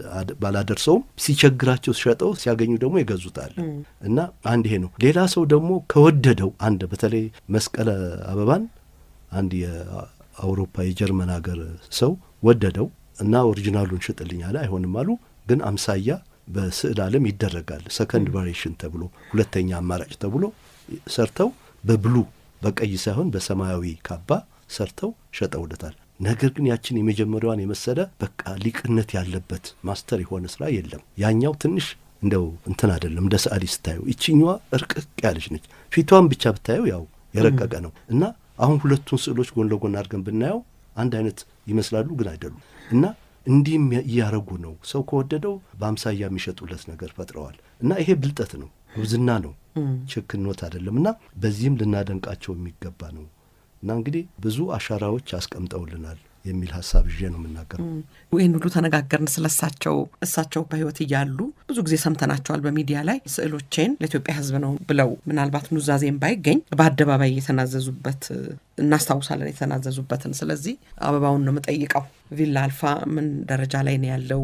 ባላደርሰውም ሲቸግራቸው ሸጠው ሲያገኙ ደግሞ ይገዙታል። እና አንድ ይሄ ነው። ሌላ ሰው ደግሞ ከወደደው አንድ በተለይ መስቀለ አበባን አንድ የአውሮፓ የጀርመን ሀገር ሰው ወደደው እና ኦሪጂናሉን ሽጥልኝ አለ። አይሆንም አሉ። ግን አምሳያ በስዕል ዓለም ይደረጋል። ሰከንድ ቫሪዬሽን ተብሎ ሁለተኛ አማራጭ ተብሎ ሰርተው በብሉ በቀይ ሳይሆን በሰማያዊ ካባ ሰርተው ሸጠውለታል። ነገር ግን ያችን የመጀመሪያዋን የመሰለ በቃ ሊቅነት ያለበት ማስተር የሆነ ስራ የለም። ያኛው ትንሽ እንደው እንትን አይደለም እንደ ሰዓሊ ስታየው፣ ይችኛዋ እርቅቅ ያለች ነች። ፊቷን ብቻ ብታየው ያው የረቀቀ ነው እና አሁን ሁለቱን ስዕሎች ጎን ለጎን አድርገን ብናየው አንድ አይነት ይመስላሉ፣ ግን አይደሉም። እና እንዲህም እያረጉ ነው። ሰው ከወደደው በአምሳያ የሚሸጡለት ነገር ፈጥረዋል። እና ይሄ ብልጠት ነው፣ ጉብዝና ነው፣ ችክኖት አይደለም። እና በዚህም ልናደንቃቸው የሚገባ ነው። እና እንግዲህ ብዙ አሻራዎች አስቀምጠውልናል የሚል ሀሳብ ይዤ ነው የምናገረው። ይህን ሁሉ ተነጋገርን ስለ እሳቸው። እሳቸው በሕይወት እያሉ ብዙ ጊዜ ሰምተናቸዋል በሚዲያ ላይ ስዕሎቼን ለኢትዮጵያ ሕዝብ ነው ብለው ምናልባት ኑዛዜም ባይገኝ በአደባባይ የተናዘዙበት እናስታውሳለን፣ የተናዘዙበትን። ስለዚህ አበባውን ነው የምጠይቀው። ቪላ አልፋ ምን ደረጃ ላይ ነው ያለው?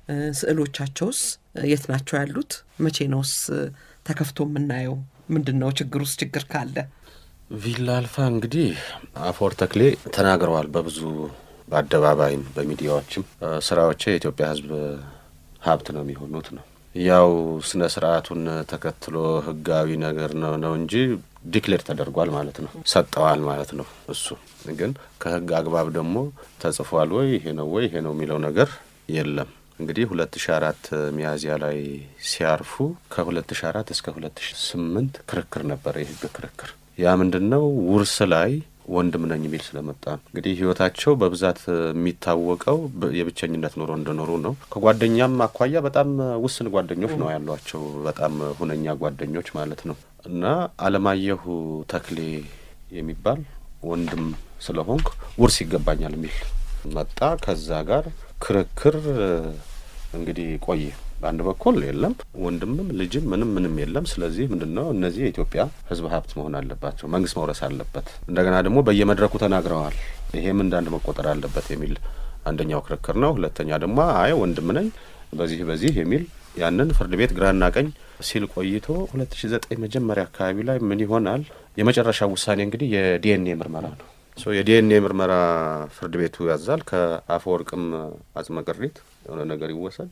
ስዕሎቻቸውስ የት ናቸው ያሉት? መቼ ነውስ ተከፍቶ የምናየው? ምንድን ነው ችግር ውስጥ ችግር ካለ ቪላ አልፋ እንግዲህ አፈወርቅ ተክሌ ተናግረዋል በብዙ በአደባባይም በሚዲያዎችም ስራዎቼ የኢትዮጵያ ሕዝብ ሀብት ነው የሚሆኑት ነው። ያው ስነ ስርዓቱን ተከትሎ ህጋዊ ነገር ነው ነው እንጂ ዲክሌር ተደርጓል ማለት ነው፣ ሰጠዋል ማለት ነው። እሱ ግን ከህግ አግባብ ደግሞ ተጽፏል ወይ ይሄ ነው ወይ ይሄ ነው የሚለው ነገር የለም። እንግዲህ ሁለት ሺ አራት ሚያዝያ ላይ ሲያርፉ ከሁለት ሺ አራት እስከ ሁለት ሺ ስምንት ክርክር ነበረ፣ የህግ ክርክር ያ ምንድን ነው ውርስ ላይ ወንድም ነኝ የሚል ስለመጣ ነው። እንግዲህ ህይወታቸው በብዛት የሚታወቀው የብቸኝነት ኑሮ እንደኖሩ ነው። ከጓደኛም አኳያ በጣም ውስን ጓደኞች ነው ያሏቸው፣ በጣም ሁነኛ ጓደኞች ማለት ነው። እና አለማየሁ ተክሌ የሚባል ወንድም ስለሆንክ ውርስ ይገባኛል የሚል መጣ። ከዛ ጋር ክርክር እንግዲህ ቆየ። በአንድ በኩል የለም ወንድምም ልጅም ምንም ምንም የለም። ስለዚህ ምንድን ነው እነዚህ የኢትዮጵያ ህዝብ ሀብት መሆን አለባቸው፣ መንግስት መውረስ አለበት። እንደገና ደግሞ በየመድረኩ ተናግረዋል። ይሄም እንዳንድ መቆጠር አለበት የሚል አንደኛው ክርክር ነው። ሁለተኛ ደግሞ አይ ወንድም ነኝ በዚህ በዚህ የሚል ያንን ፍርድ ቤት ግራና ቀኝ ሲል ቆይቶ ሁለት ሺ ዘጠኝ መጀመሪያ አካባቢ ላይ ምን ይሆናል የመጨረሻ ውሳኔ እንግዲህ የዲኤንኤ ምርመራ ነው። የዲኤንኤ ምርመራ ፍርድ ቤቱ ያዛል። ከአፈወርቅም አጽመ ቅሪት የሆነ ነገር ይወሰድ፣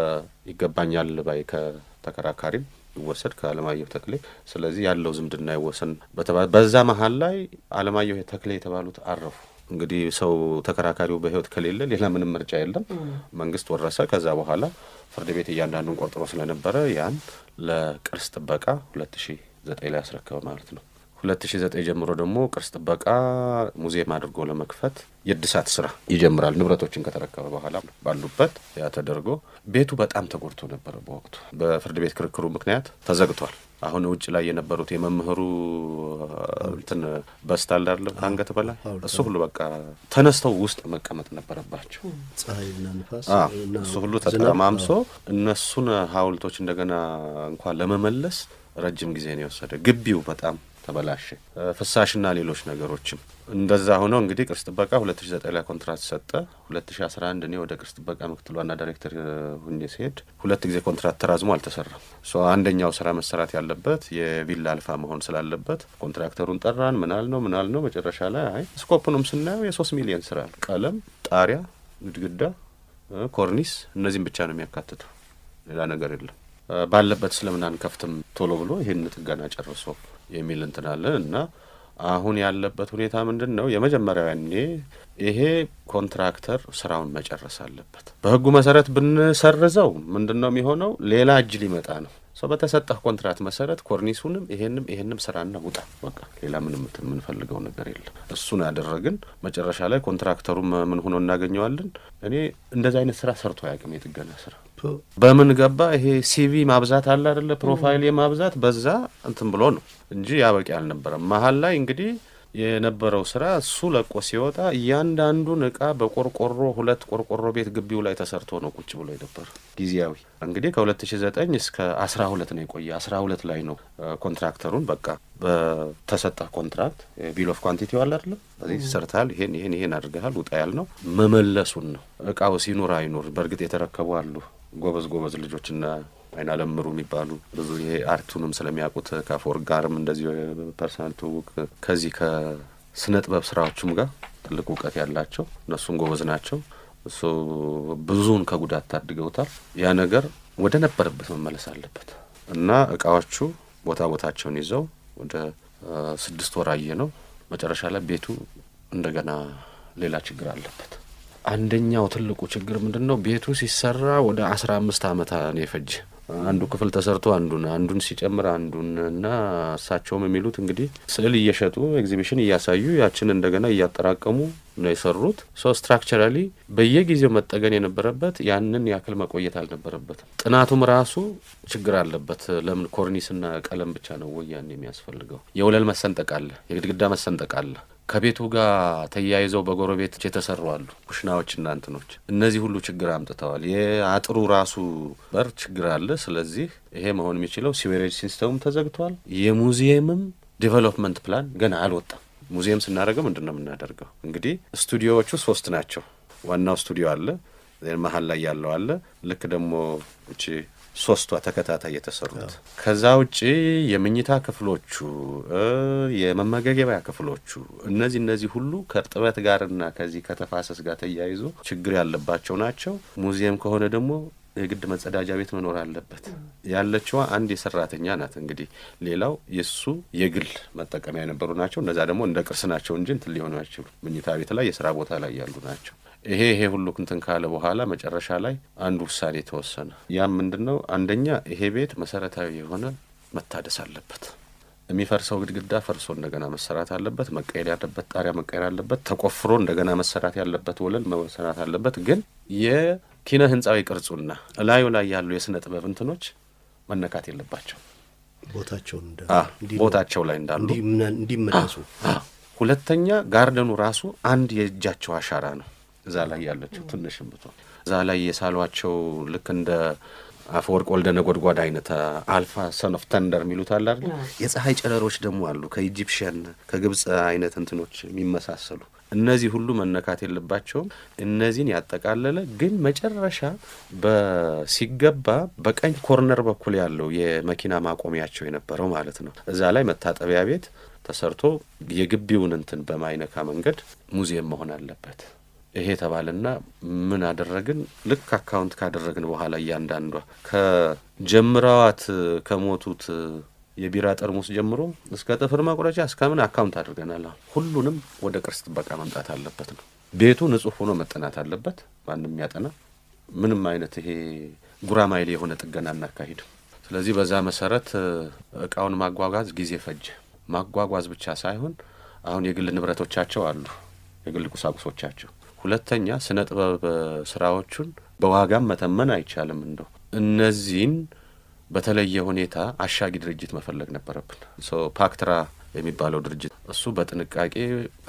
ከይገባኛል ባይ ከተከራካሪም ይወሰድ ከአለማየሁ ተክሌ። ስለዚህ ያለው ዝምድና ይወሰን በዛ መሀል ላይ አለማየሁ ተክሌ የተባሉት አረፉ። እንግዲህ ሰው ተከራካሪው በህይወት ከሌለ ሌላ ምንም ምርጫ የለም። መንግስት ወረሰ። ከዛ በኋላ ፍርድ ቤት እያንዳንዱን ቆርጥሮ ስለነበረ ያን ለቅርስ ጥበቃ ሁለት ሺ ዘጠኝ ላይ ያስረከበ ማለት ነው። ሁለት ሺ ዘጠኝ ጀምሮ ደግሞ ቅርስ ጥበቃ ሙዚየም አድርጎ ለመክፈት የእድሳት ስራ ይጀምራል። ንብረቶችን ከተረከበ በኋላ ባሉበት ያ ተደርጎ ቤቱ በጣም ተጎድቶ ነበረ። በወቅቱ በፍርድ ቤት ክርክሩ ምክንያት ተዘግቷል። አሁን ውጭ ላይ የነበሩት የመምህሩ እንትን በስታል ዳለ ከአንገት በላይ እሱ ሁሉ በቃ ተነስተው ውስጥ መቀመጥ ነበረባቸው። ፀሐይና ንፋስ እሱ ሁሉ ተጠማምሶ እነሱን ሐውልቶች እንደገና እንኳን ለመመለስ ረጅም ጊዜ ነው የወሰደ። ግቢው በጣም ተበላሸ። ፍሳሽና ሌሎች ነገሮችም እንደዛ ሆነው እንግዲህ ቅርስ ጥበቃ ሁለት ሺ ዘጠኝ ላይ ኮንትራት ሰጠ። ሁለት ሺ አስራ አንድ እኔ ወደ ቅርስ ጥበቃ ምክትል ዋና ዳይሬክተር ሁኜ ሲሄድ ሁለት ጊዜ ኮንትራት ተራዝሞ አልተሰራም። ሶ አንደኛው ስራ መሰራት ያለበት የቪላ አልፋ መሆን ስላለበት ኮንትራክተሩን ጠራን። ምናል ነው ምናል ነው መጨረሻ ላይ አይ ስኮፕኑም ስናየው የሶስት ሚሊዮን ስራ ነው። ቀለም፣ ጣሪያ፣ ግድግዳ፣ ኮርኒስ እነዚህም ብቻ ነው የሚያካትተው ሌላ ነገር የለም። ባለበት ስለምን አንከፍትም ቶሎ ብሎ ይህን ጥገና ጨርሶ የሚል እንትናለን እና አሁን ያለበት ሁኔታ ምንድን ነው? የመጀመሪያው ያኔ ይሄ ኮንትራክተር ስራውን መጨረስ አለበት። በህጉ መሰረት ብንሰርዘው ምንድን ነው የሚሆነው? ሌላ እጅ ሊመጣ ነው። ሰው በተሰጠህ ኮንትራት መሰረት ኮርኒሱንም ይሄንም ይሄንም ስራና ውጣ በቃ ሌላ ምንም እንትን የምንፈልገው ነገር የለም። እሱን ያደረግን መጨረሻ ላይ ኮንትራክተሩም ምን ሆኖ እናገኘዋለን። እኔ እንደዚህ አይነት ስራ ሰርቶ አያውቅም። የጥገና ስራ በምን ገባ? ይሄ ሲቪ ማብዛት አለ አይደለ? ፕሮፋይል የማብዛት በዛ እንትን ብሎ ነው እንጂ ያበቂ አልነበረም። መሀል ላይ እንግዲህ የነበረው ስራ እሱ ለቆ ሲወጣ እያንዳንዱን እቃ በቆርቆሮ ሁለት ቆርቆሮ ቤት ግቢው ላይ ተሰርቶ ነው ቁጭ ብሎ የነበረ ጊዜያዊ። እንግዲህ ከሁለት ሺ ዘጠኝ እስከ አስራ ሁለት ነው የቆየ። አስራ ሁለት ላይ ነው ኮንትራክተሩን በቃ በተሰጠ ኮንትራክት ቢል ኦፍ ኳንቲቲ ዋል አይደለም በዚህ ሰርተሃል፣ ይሄን ይሄን ይሄን አድርገሃል፣ ውጣ ያል ነው መመለሱን ነው። እቃው ሲኑር አይኑር በእርግጥ የተረከቡ አሉ ጎበዝ ጎበዝ ልጆችና አይና ለምሩ የሚባሉ ብዙ ይሄ አርቱንም ስለሚያውቁት ከአፈወርቅ ጋርም እንደዚህ ፐርሰናል ትውውቅ ከዚህ ከስነ ጥበብ ስራዎቹም ጋር ትልቅ እውቀት ያላቸው እነሱም ጎበዝ ናቸው። እሱ ብዙውን ከጉዳት ታድገውታል። ያ ነገር ወደ ነበረበት መመለስ አለበት እና እቃዎቹ ቦታ ቦታቸውን ይዘው ወደ ስድስት ወር አየ ነው። መጨረሻ ላይ ቤቱ እንደገና ሌላ ችግር አለበት። አንደኛው ትልቁ ችግር ምንድን ነው? ቤቱ ሲሰራ ወደ አስራ አምስት አመት ነው የፈጀ። አንዱ ክፍል ተሰርቶ አንዱን አንዱን ሲጨምር አንዱን እና እሳቸውም የሚሉት እንግዲህ ስዕል እየሸጡ ኤግዚቢሽን እያሳዩ ያችን እንደገና እያጠራቀሙ ነው የሰሩት። ሶ ስትራክቸራሊ በየጊዜው መጠገን የነበረበት ያንን ያክል መቆየት አልነበረበትም። ጥናቱም ራሱ ችግር አለበት። ለምን ኮርኒስና ቀለም ብቻ ነው ወይ ያን የሚያስፈልገው? የወለል መሰንጠቅ አለ፣ የግድግዳ መሰንጠቅ አለ። ከቤቱ ጋር ተያይዘው በጎረቤት የተሰሩ አሉ ኩሽናዎችና እንትኖች። እነዚህ ሁሉ ችግር አምጥተዋል። የአጥሩ ራሱ በር ችግር አለ። ስለዚህ ይሄ መሆን የሚችለው ሲዌሬጅ ሲስተሙም ተዘግቷል። የሙዚየምም ዴቨሎፕመንት ፕላን ገና አልወጣም። ሙዚየም ስናደርገው ምንድን ነው የምናደርገው? እንግዲህ ስቱዲዮዎቹ ሶስት ናቸው። ዋናው ስቱዲዮ አለ፣ መሀል ላይ ያለው አለ። ልክ ደግሞ እቺ ሶስቷ ተከታታይ የተሰሩት ከዛ ውጪ የመኝታ ክፍሎቹ የመመገቢያ ክፍሎቹ እነዚህ እነዚህ ሁሉ ከእርጥበት ጋርና ከዚህ ከተፋሰስ ጋር ተያይዞ ችግር ያለባቸው ናቸው። ሙዚየም ከሆነ ደግሞ የግድ መጸዳጃ ቤት መኖር አለበት። ያለችዋ አንድ የሰራተኛ ናት። እንግዲህ ሌላው የእሱ የግል መጠቀሚያ የነበሩ ናቸው። እነዛ ደግሞ እንደ ቅርስ ናቸው እንጂ እንትን ሊሆኑ አይችሉ። መኝታ ቤት ላይ የስራ ቦታ ላይ ያሉ ናቸው። ይሄ ይሄ ሁሉ እንትን ካለ በኋላ መጨረሻ ላይ አንድ ውሳኔ ተወሰነ። ያም ምንድን ነው? አንደኛ ይሄ ቤት መሰረታዊ የሆነ መታደስ አለበት። የሚፈርሰው ግድግዳ ፈርሶ እንደገና መሰራት አለበት። መቀየር ያለበት ጣሪያ መቀየር አለበት። ተቆፍሮ እንደገና መሰራት ያለበት ወለል መሰራት አለበት። ግን የኪነ ህንፃዊ ቅርጹና እላዩ ላይ ያሉ የስነ ጥበብ እንትኖች መነካት የለባቸው ቦታቸውን ቦታቸው ላይ እንዳሉ እንዲመለሱ። ሁለተኛ ጋርደኑ ራሱ አንድ የእጃቸው አሻራ ነው። እዛ ላይ ያለችው ትንሽም ብትሆን እዛ ላይ የሳሏቸው ልክ እንደ አፈወርቅ ወልደ ነጎድጓድ አይነት አልፋ ሰን ኦፍ ተንደር የሚሉት አለ አይደል? የፀሐይ ጨረሮች ደግሞ አሉ ከኢጂፕሽያን ከግብፅ አይነት እንትኖች የሚመሳሰሉ እነዚህ ሁሉ መነካት የለባቸውም። እነዚህን ያጠቃለለ ግን መጨረሻ በሲገባ በቀኝ ኮርነር በኩል ያለው የመኪና ማቆሚያቸው የነበረው ማለት ነው። እዛ ላይ መታጠቢያ ቤት ተሰርቶ የግቢውን እንትን በማይነካ መንገድ ሙዚየም መሆን አለበት። ይሄ ተባለና ምን አደረግን? ልክ አካውንት ካደረግን በኋላ እያንዳንዷ ከጀምረዋት ከሞቱት የቢራ ጠርሙስ ጀምሮ እስከ ጥፍር መቁረጫ እስከ ምን አካውንት አድርገናል። ሁሉንም ወደ ቅርስ ጥበቃ መምጣት አለበት ነው። ቤቱ ንጹሕ ሆኖ መጠናት አለበት። ማንም ያጠና ምንም አይነት ይሄ ጉራማይሌ የሆነ ጥገና እናካሂድም። ስለዚህ በዛ መሰረት እቃውን ማጓጓዝ ጊዜ ፈጀ። ማጓጓዝ ብቻ ሳይሆን አሁን የግል ንብረቶቻቸው አሉ፣ የግል ቁሳቁሶቻቸው ሁለተኛ ስነ ጥበብ ስራዎቹን በዋጋም መተመን አይቻልም። እንደው እነዚህን በተለየ ሁኔታ አሻጊ ድርጅት መፈለግ ነበረብን። ፓክትራ የሚባለው ድርጅት እሱ በጥንቃቄ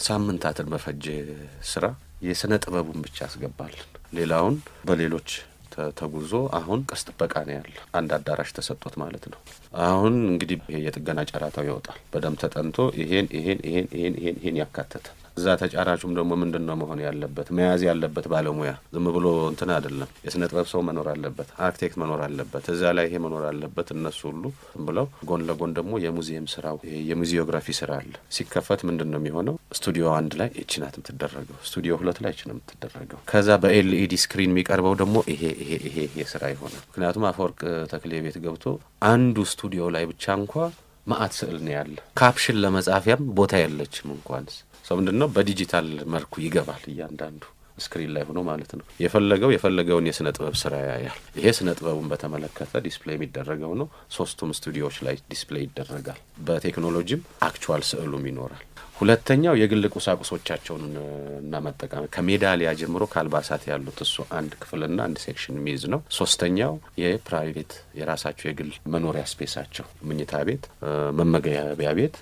ሳምንታትን በፈጀ ስራ የስነ ጥበቡን ብቻ ያስገባልን፣ ሌላውን በሌሎች ተ- ተጉዞ አሁን ቅርስ ጥበቃ ነው ያለ አንድ አዳራሽ ተሰጥቶት ማለት ነው። አሁን እንግዲህ ይሄ የጥገና ጨረታው ይወጣል በደንብ ተጠንቶ ይሄን ይሄን ይሄን ይሄን ይሄን ይሄን ያካተተ እዛ ተጫራቹም ደግሞ ምንድን ነው መሆን ያለበት መያዝ ያለበት ባለሙያ ዝም ብሎ እንትን አይደለም። የስነ ጥበብ ሰው መኖር አለበት፣ አርክቴክት መኖር አለበት፣ እዛ ላይ ይሄ መኖር አለበት። እነሱ ሁሉ ዝም ብለው ጎን ለጎን ደግሞ የሙዚየም ስራው ይሄ የሙዚዮግራፊ ስራ አለ። ሲከፈት ምንድን ነው የሚሆነው? ስቱዲዮ አንድ ላይ ይቺ ናት የምትደረገው፣ ስቱዲዮ ሁለት ላይ ይቺ ነው የምትደረገው። ከዛ በኤልኢዲ ስክሪን የሚቀርበው ደግሞ ይሄ ይሄ ይሄ ይሄ ስራ ይሆናል። ምክንያቱም አፈወርቅ ተክሌ ቤት ገብቶ አንዱ ስቱዲዮ ላይ ብቻ እንኳ ማአት ስዕል ነው ያለ። ካፕሽን ለመጻፊያም ቦታ የለችም እንኳንስ ሰው ምንድን ነው በዲጂታል መልኩ ይገባል እያንዳንዱ ስክሪን ላይ ሆኖ ማለት ነው። የፈለገው የፈለገውን የስነ ጥበብ ስራ ያያል። ይሄ ስነ ጥበቡን በተመለከተ ዲስፕሌይ የሚደረገው ነው። ሶስቱም ስቱዲዮዎች ላይ ዲስፕሌይ ይደረጋል። በቴክኖሎጂም አክቹዋል ስዕሉም ይኖራል። ሁለተኛው የግል ቁሳቁሶቻቸውን እና መጠቀም ከሜዳሊያ ጀምሮ ከአልባሳት ያሉት እሱ አንድ ክፍልና አንድ ሴክሽን የሚይዝ ነው። ሶስተኛው የፕራይቬት የራሳቸው የግል መኖሪያ ስፔሳቸው መኝታ ቤት፣ መመገቢያ ቤት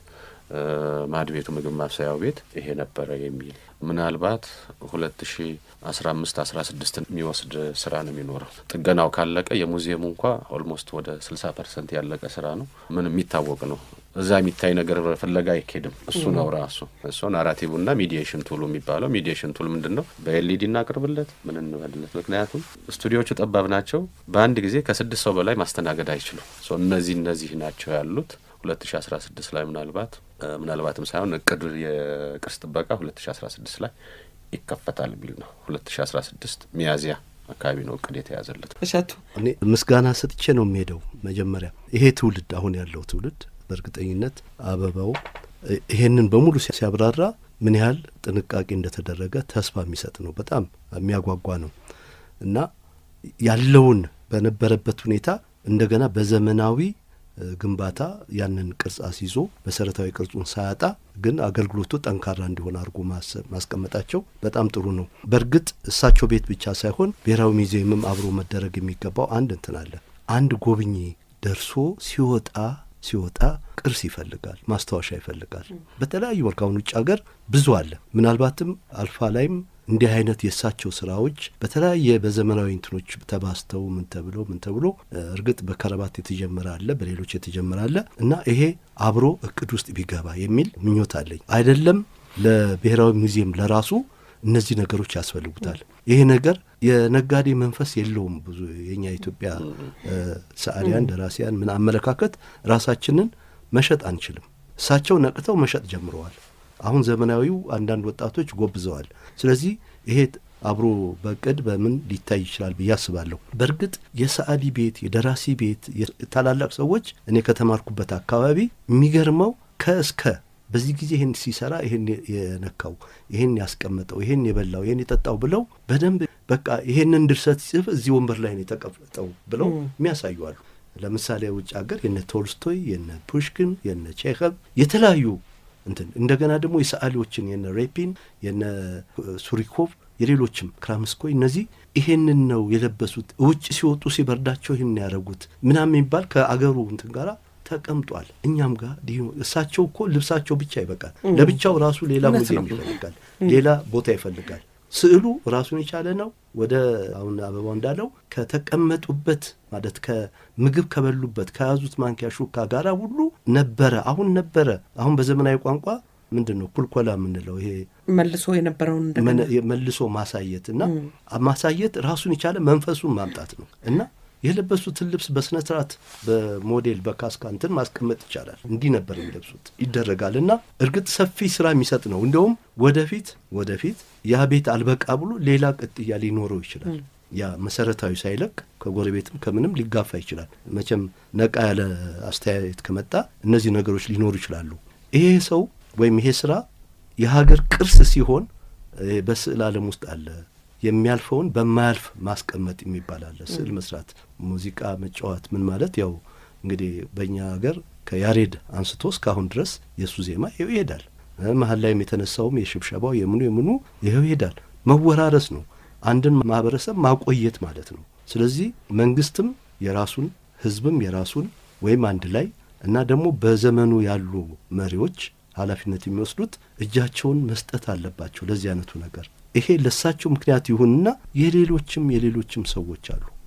ማድ ቤቱ ምግብ ማብሰያው ቤት ይሄ ነበረ የሚል ምናልባት ሁለት ሺ አስራ አምስት አስራ ስድስት የሚወስድ ስራ ነው የሚኖረው። ጥገናው ካለቀ የሙዚየሙ እንኳ ኦልሞስት ወደ ስልሳ ፐርሰንት ያለቀ ስራ ነው። ምን የሚታወቅ ነው። እዛ የሚታይ ነገር ፍለጋ አይኬድም። እሱ ነው ራሱ እሱ ናራቲቭና ሚዲዬሽን ቱሉ የሚባለው። ሚዲዬሽን ቱል ምንድን ነው? በኤልኢዲ እናቅርብለት ምን እንበልለት። ምክንያቱም ስቱዲዮቹ ጠባብ ናቸው። በአንድ ጊዜ ከስድስት ሰው በላይ ማስተናገድ አይችሉም። እነዚህ እነዚህ ናቸው ያሉት 2016 ላይ ምናልባት ምናልባትም ሳይሆን እቅዱ የቅርስ ጥበቃ 2016 ላይ ይከፈታል የሚል ነው። 2016 ሚያዝያ አካባቢ ነው እቅድ የተያዘለት። እሸቱ እኔ ምስጋና ሰጥቼ ነው የሚሄደው። መጀመሪያ ይሄ ትውልድ አሁን ያለው ትውልድ በእርግጠኝነት አበባው ይሄንን በሙሉ ሲያብራራ ምን ያህል ጥንቃቄ እንደተደረገ ተስፋ የሚሰጥ ነው። በጣም የሚያጓጓ ነው እና ያለውን በነበረበት ሁኔታ እንደገና በዘመናዊ ግንባታ ያንን ቅርጽ አስይዞ መሰረታዊ ቅርጹን ሳያጣ ግን አገልግሎቱ ጠንካራ እንዲሆን አድርጎ ማስቀመጣቸው በጣም ጥሩ ነው። በእርግጥ እሳቸው ቤት ብቻ ሳይሆን ብሔራዊ ሙዚየምም አብሮ መደረግ የሚገባው አንድ እንትን አለ። አንድ ጎብኚ ደርሶ ሲወጣ ሲወጣ ቅርስ ይፈልጋል፣ ማስታወሻ ይፈልጋል። በተለያዩ መልክ አሁን ውጭ ሀገር ብዙ አለ። ምናልባትም አልፋ ላይም እንዲህ አይነት የእሳቸው ስራዎች በተለያየ በዘመናዊ እንትኖች ተባስተው ምን ተብሎ ምን ተብሎ እርግጥ በከረባት የተጀመረ አለ፣ በሌሎች የተጀመረ አለ እና ይሄ አብሮ እቅድ ውስጥ ቢገባ የሚል ምኞት አለኝ። አይደለም ለብሔራዊ ሙዚየም ለራሱ እነዚህ ነገሮች ያስፈልጉታል። ይሄ ነገር የነጋዴ መንፈስ የለውም። ብዙ የኛ ኢትዮጵያ ሰዓሊያን፣ ደራሲያን ምን አመለካከት ራሳችንን መሸጥ አንችልም። እሳቸው ነቅተው መሸጥ ጀምረዋል። አሁን ዘመናዊው አንዳንድ ወጣቶች ጎብዘዋል። ስለዚህ ይሄ አብሮ በቅድ በምን ሊታይ ይችላል ብዬ አስባለሁ። በእርግጥ የሰዓሊ ቤት፣ የደራሲ ቤት ታላላቅ ሰዎች እኔ ከተማርኩበት አካባቢ የሚገርመው ከእስከ በዚህ ጊዜ ይህን ሲሰራ ይህን የነካው ይህን ያስቀመጠው ይህን የበላው ይህን የጠጣው ብለው በደንብ በቃ ይሄንን ድርሰት ሲጽፍ እዚህ ወንበር ላይ ነው የተቀመጠው ብለው የሚያሳዩ አሉ። ለምሳሌ ውጭ ሀገር የነ ቶልስቶይ የነ ፑሽኪን የነ ቼኸቭ የተለያዩ እንትን እንደገና ደግሞ የሰዓሊዎችን የነ ሬፒን የነ ሱሪኮቭ የሌሎችም ክራምስኮይ እነዚህ ይሄንን ነው የለበሱት። ውጭ ሲወጡ ሲበርዳቸው ይህን ያደረጉት ምናምን የሚባል ከአገሩ እንትን ጋራ ተቀምጧል። እኛም ጋር እሳቸው እኮ ልብሳቸው ብቻ ይበቃል። ለብቻው ራሱ ሌላ ሙዚየም ይፈልጋል፣ ሌላ ቦታ ይፈልጋል። ስዕሉ ራሱን የቻለ ነው። ወደ አሁን አበባው እንዳለው ከተቀመጡበት ማለት ከምግብ ከበሉበት ከያዙት ማንኪያ ሹካ ጋራ ሁሉ ነበረ። አሁን ነበረ። አሁን በዘመናዊ ቋንቋ ምንድን ነው ኩልኮላ የምንለው ይሄ መልሶ የነበረውን መልሶ ማሳየት እና ማሳየት ራሱን የቻለ መንፈሱን ማምጣት ነው እና የለበሱትን ልብስ በስነ ስርዓት በሞዴል በካስካ እንትን ማስቀመጥ ይቻላል። እንዲህ ነበር የሚለብሱት ይደረጋል። እና እርግጥ ሰፊ ስራ የሚሰጥ ነው። እንዲያውም ወደፊት ወደፊት ያ ቤት አልበቃ ብሎ ሌላ ቅጥያ ሊኖረው ይችላል። ያ መሰረታዊ ሳይለቅ ከጎረቤትም ከምንም ሊጋፋ ይችላል። መቼም ነቃ ያለ አስተያየት ከመጣ እነዚህ ነገሮች ሊኖሩ ይችላሉ። ይሄ ሰው ወይም ይሄ ስራ የሀገር ቅርስ ሲሆን በስዕል ዓለም ውስጥ አለ የሚያልፈውን በማያልፍ ማስቀመጥ የሚባል አለ። ስዕል መስራት፣ ሙዚቃ መጫወት ምን ማለት ያው እንግዲህ በእኛ ሀገር ከያሬድ አንስቶ እስካሁን ድረስ የእሱ ዜማ ይኸው ይሄዳል። መሀል ላይም የተነሳውም የሽብሸባው የምኑ የምኑ ይኸው ይሄዳል። መወራረስ ነው። አንድን ማህበረሰብ ማቆየት ማለት ነው። ስለዚህ መንግስትም የራሱን ህዝብም የራሱን ወይም አንድ ላይ እና ደግሞ በዘመኑ ያሉ መሪዎች ኃላፊነት የሚወስዱት እጃቸውን መስጠት አለባቸው ለዚህ አይነቱ ነገር። ይሄ ለሳቸው ምክንያት ይሁንና የሌሎችም የሌሎችም ሰዎች አሉ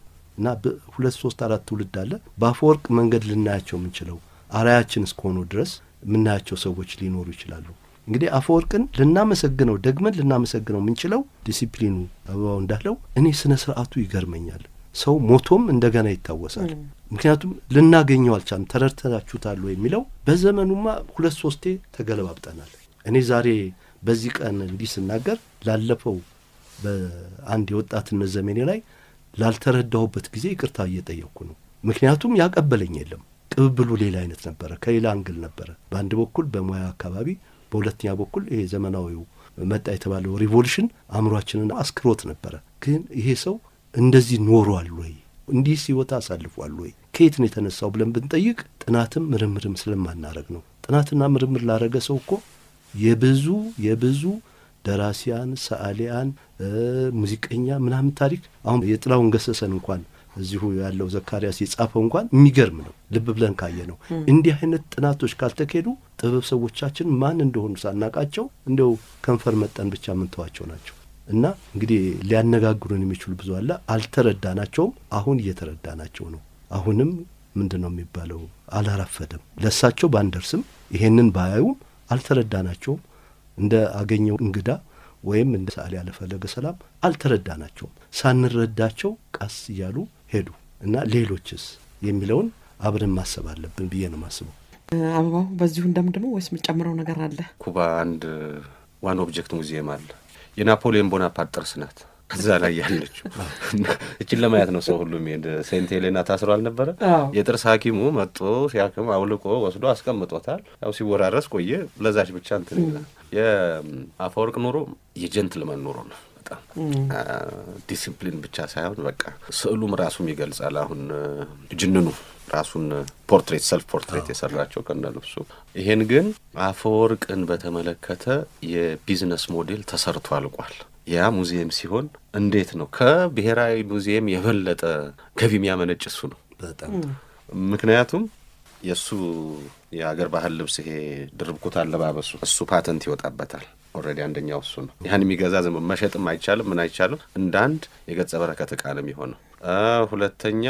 እና ሁለት ሶስት አራት ትውልድ አለ በአፈወርቅ መንገድ ልናያቸው የምንችለው አርአያችን እስከሆኑ ድረስ የምናያቸው ሰዎች ሊኖሩ ይችላሉ። እንግዲህ አፈወርቅን ልናመሰግነው ደግመን ልናመሰግነው የምንችለው ዲሲፕሊኑ አበባው እንዳለው እኔ ስነ ስርዓቱ ይገርመኛል። ሰው ሞቶም እንደገና ይታወሳል። ምክንያቱም ልናገኘው አልቻልም። ተረድተናችሁታል የሚለው በዘመኑማ ሁለት ሶስቴ ተገለባብጠናል። እኔ ዛሬ በዚህ ቀን እንዲህ ስናገር ላለፈው በአንድ የወጣትነት ዘመኔ ላይ ላልተረዳሁበት ጊዜ ይቅርታ እየጠየቅኩ ነው። ምክንያቱም ያቀበለኝ የለም። ቅብብሉ ሌላ አይነት ነበረ፣ ከሌላ አንግል ነበረ። በአንድ በኩል በሙያ አካባቢ፣ በሁለተኛ በኩል ይሄ ዘመናዊው መጣ የተባለው ሪቮሉሽን አእምሯችንን አስክሮት ነበረ። ግን ይሄ ሰው እንደዚህ ኖሯል ወይ? እንዲህ ሲወታ አሳልፏል ወይ? ከየት ነው የተነሳው ብለን ብንጠይቅ ጥናትም ምርምርም ስለማናረግ ነው። ጥናትና ምርምር ላረገ ሰው እኮ የብዙ የብዙ ደራሲያን፣ ሰዓሊያን፣ ሙዚቀኛ ምናምን ታሪክ አሁን የጥላሁን ገሰሰን እንኳን እዚሁ ያለው ዘካርያስ የጻፈው እንኳን የሚገርም ነው። ልብ ብለን ካየ ነው። እንዲህ አይነት ጥናቶች ካልተካሄዱ ጥበብ ሰዎቻችን ማን እንደሆኑ ሳናቃቸው እንዲያው ከንፈር መጠን ብቻ የምንተዋቸው ናቸው። እና እንግዲህ ሊያነጋግሩን የሚችሉ ብዙ አለ። አልተረዳናቸውም። አሁን እየተረዳናቸው ነው። አሁንም ምንድን ነው የሚባለው? አላራፈደም። ለእሳቸው ባንደርስም ይሄንን ባያዩም አልተረዳናቸውም። እንደ አገኘው እንግዳ ወይም እንደ ሰዓሊ ያለፈለገ ሰላም አልተረዳናቸውም። ሳንረዳቸው ቀስ እያሉ ሄዱ እና ሌሎችስ የሚለውን አብረን ማሰብ አለብን ብዬ ነው ማስበው። አበባው በዚሁ እንደምድነው ወይስ የምጨምረው ነገር አለ? ኩባ አንድ ዋን ኦብጀክት ሙዚየም አለ። የናፖሊዮን ቦናፓርት ጥርስ ናት እዛ ላይ ያለችው። እችን ለማየት ነው ሰው ሁሉ የሚሄድ። ሴንት ሄሌና ታስሮ አልነበረ? የጥርስ ሐኪሙ መጦ ሲያክም አውልቆ ወስዶ አስቀምጦታል። ያው ሲወራረስ ቆየ። ለዛች ብቻ እንትን ይላል። የአፈወርቅ ኑሮ የጀንትልመን ኑሮ ነው። በጣም ዲሲፕሊን ብቻ ሳይሆን በቃ ስዕሉም ራሱም ይገልጻል። አሁን ጅንኑ ራሱን ፖርትሬት ሰልፍ ፖርትሬት የሰራቸው ከነ ልብሱ። ይሄን ግን አፈወርቅን በተመለከተ የቢዝነስ ሞዴል ተሰርቶ አልቋል። ያ ሙዚየም ሲሆን እንዴት ነው ከብሔራዊ ሙዚየም የበለጠ ገቢ የሚያመነጭ እሱ ነው በጣም ምክንያቱም የእሱ የአገር ባህል ልብስ ይሄ ድርብ ኩታ አለባበሱ እሱ ፓተንት ይወጣበታል። ኦልሬዲ አንደኛው እሱ ነው። ያን የሚገዛ ዝም መሸጥም አይቻልም፣ ምን አይቻልም። እንደ አንድ የገጸ በረከት እቃ ነው የሚሆነው። ሁለተኛ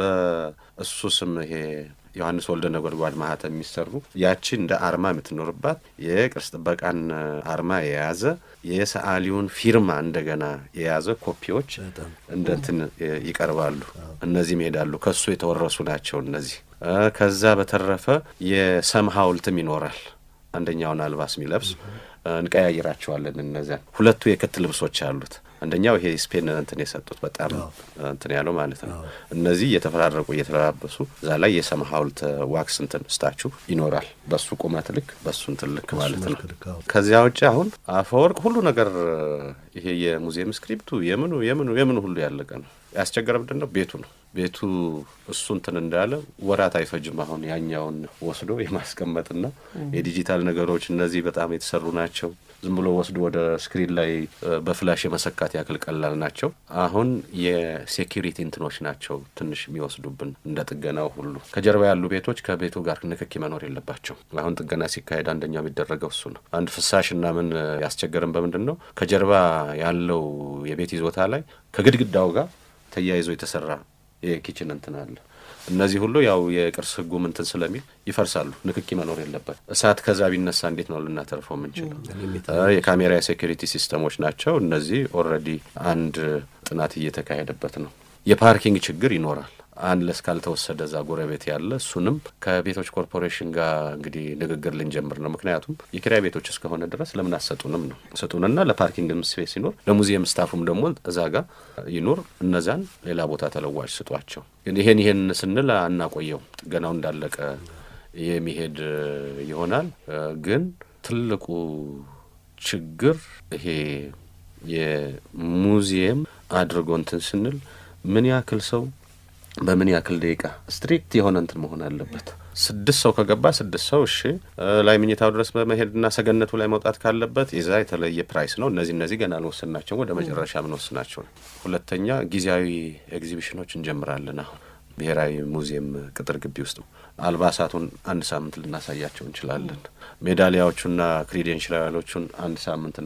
በእሱ ስም ይሄ ዮሐንስ ወልደ ነጎድጓድ ማህተም የሚሰሩ ያቺ እንደ አርማ የምትኖርባት የቅርስ ጥበቃን አርማ የያዘ የሰዓሊውን ፊርማ እንደገና የያዘ ኮፒዎች እንደ እንትን ይቀርባሉ። እነዚህም ይሄዳሉ። ከሱ የተወረሱ ናቸው እነዚህ። ከዛ በተረፈ የሰም ሐውልትም ይኖራል። አንደኛውን አልባስ የሚለብስ እንቀያይራቸዋለን። እነዚያን ሁለቱ የክት ልብሶች አሉት። አንደኛው ይሄ ስፔን እንትን የሰጡት በጣም እንትን ያለው ማለት ነው። እነዚህ እየተፈራረቁ እየተለባበሱ እዛ ላይ የሰም ሐውልት ዋክስ እንትን ስታቹ ይኖራል። በሱ ቁመት ልክ በሱ እንትን ልክ ማለት ነው። ከዚያ ውጭ አሁን አፈወርቅ ሁሉ ነገር ይሄ የሙዚየም ስክሪፕቱ የምኑ የምኑ የምኑ ሁሉ ያለቀ ነው። ያስቸገረ ምንድን ነው ቤቱ ነው። ቤቱ እሱ እንትን እንዳለ ወራት አይፈጅም። አሁን ያኛውን ወስዶ የማስቀመጥና የዲጂታል ነገሮች እነዚህ በጣም የተሰሩ ናቸው። ዝም ብሎ ወስዶ ወደ ስክሪን ላይ በፍላሽ የመሰካት ያክል ቀላል ናቸው። አሁን የሴኪሪቲ እንትኖች ናቸው ትንሽ የሚወስዱብን እንደ ጥገናው ሁሉ። ከጀርባ ያሉ ቤቶች ከቤቱ ጋር ንክኪ መኖር የለባቸው። አሁን ጥገና ሲካሄድ አንደኛው የሚደረገው እሱ ነው። አንድ ፍሳሽና ምን ያስቸገርን በምንድን ነው ከጀርባ ያለው የቤት ይዞታ ላይ ከግድግዳው ጋር ተያይዞ የተሰራ የኪችን እንትን አለ። እነዚህ ሁሉ ያው የቅርስ ሕጉ ምንትን ስለሚል ይፈርሳሉ። ንክኪ መኖር የለበት። እሳት ከዛ ቢነሳ እንዴት ነው ልናተርፈው የምንችለው? የካሜራ የሴኩሪቲ ሲስተሞች ናቸው እነዚህ። ኦልሬዲ አንድ ጥናት እየተካሄደበት ነው። የፓርኪንግ ችግር ይኖራል። አንለስ ካልተወሰደ እዛ ጎረቤት ያለ እሱንም ከቤቶች ኮርፖሬሽን ጋር እንግዲህ ንግግር ልንጀምር ነው። ምክንያቱም የኪራይ ቤቶች እስከሆነ ድረስ ለምን አሰጡንም ነው ስጡንና ለፓርኪንግም ስፔስ ይኖር፣ ለሙዚየም ስታፉም ደግሞ እዛ ጋር ይኖር። እነዛን ሌላ ቦታ ተለዋጭ ስጧቸው። ግን ይሄን ይሄን ስንል አናቆየው፣ ጥገናው እንዳለቀ የሚሄድ ይሆናል። ግን ትልቁ ችግር ይሄ የሙዚየም አድርጎ እንትን ስንል ምን ያክል ሰው በምን ያክል ደቂቃ ስትሪክት የሆነ እንትን መሆን አለበት። ስድስት ሰው ከገባ ስድስት ሰው እሺ፣ ላይ ምኝታው ድረስ በመሄድና ሰገነቱ ላይ መውጣት ካለበት የዛ የተለየ ፕራይስ ነው። እነዚህ እነዚህ ገና አልወሰናቸውም፣ ወደ መጨረሻ ምንወስናቸው ነው። ሁለተኛ ጊዜያዊ ኤግዚቢሽኖች እንጀምራለን። አሁን ብሔራዊ ሙዚየም ቅጥር ግቢ ውስጥ አልባሳቱን አንድ ሳምንት ልናሳያቸው እንችላለን። ሜዳሊያዎቹና ክሪዴንሽላሎቹን አንድ ሳምንት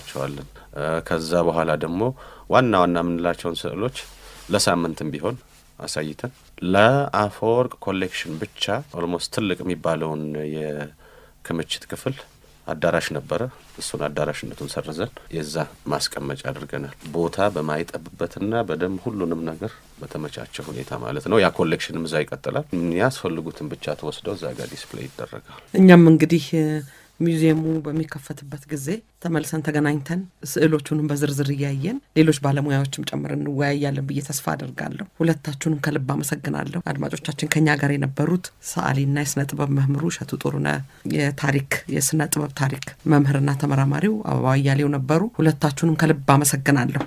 እናሳያቸዋለን። ከዛ በኋላ ደግሞ ዋና ዋና የምንላቸውን ስዕሎች ለሳምንትም ቢሆን አሳይተን ለአፈወርቅ ኮሌክሽን ብቻ ኦልሞስት ትልቅ የሚባለውን የክምችት ክፍል አዳራሽ ነበረ። እሱን አዳራሽነቱን ሰርዘን የዛ ማስቀመጫ አድርገናል። ቦታ በማይጠብበትና በደንብ ሁሉንም ነገር በተመቻቸ ሁኔታ ማለት ነው። ያ ኮሌክሽንም እዛ ይቀጥላል። የሚያስፈልጉትን ብቻ ተወስደው እዛ ጋር ዲስፕሌይ ይደረጋል። እኛም እንግዲህ ሚውዚየሙ በሚከፈትበት ጊዜ ተመልሰን ተገናኝተን ስዕሎቹንም በዝርዝር እያየን ሌሎች ባለሙያዎችም ጨምር እንወያያለን ብዬ ተስፋ አደርጋለሁ። ሁለታችሁንም ከልብ አመሰግናለሁ። አድማጮቻችን ከኛ ጋር የነበሩት ሰዓሊና የስነ ጥበብ መምህሩ እሸቱ ጥሩነህ፣ የታሪክ የስነ ጥበብ ታሪክ መምህርና ተመራማሪው አበባ እያሌው ነበሩ። ሁለታችሁንም ከልብ አመሰግናለሁ።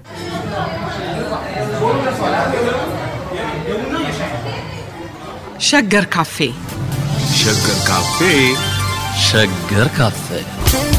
ሸገር ካፌ ሸገር ካፌ ሸገር ካፌ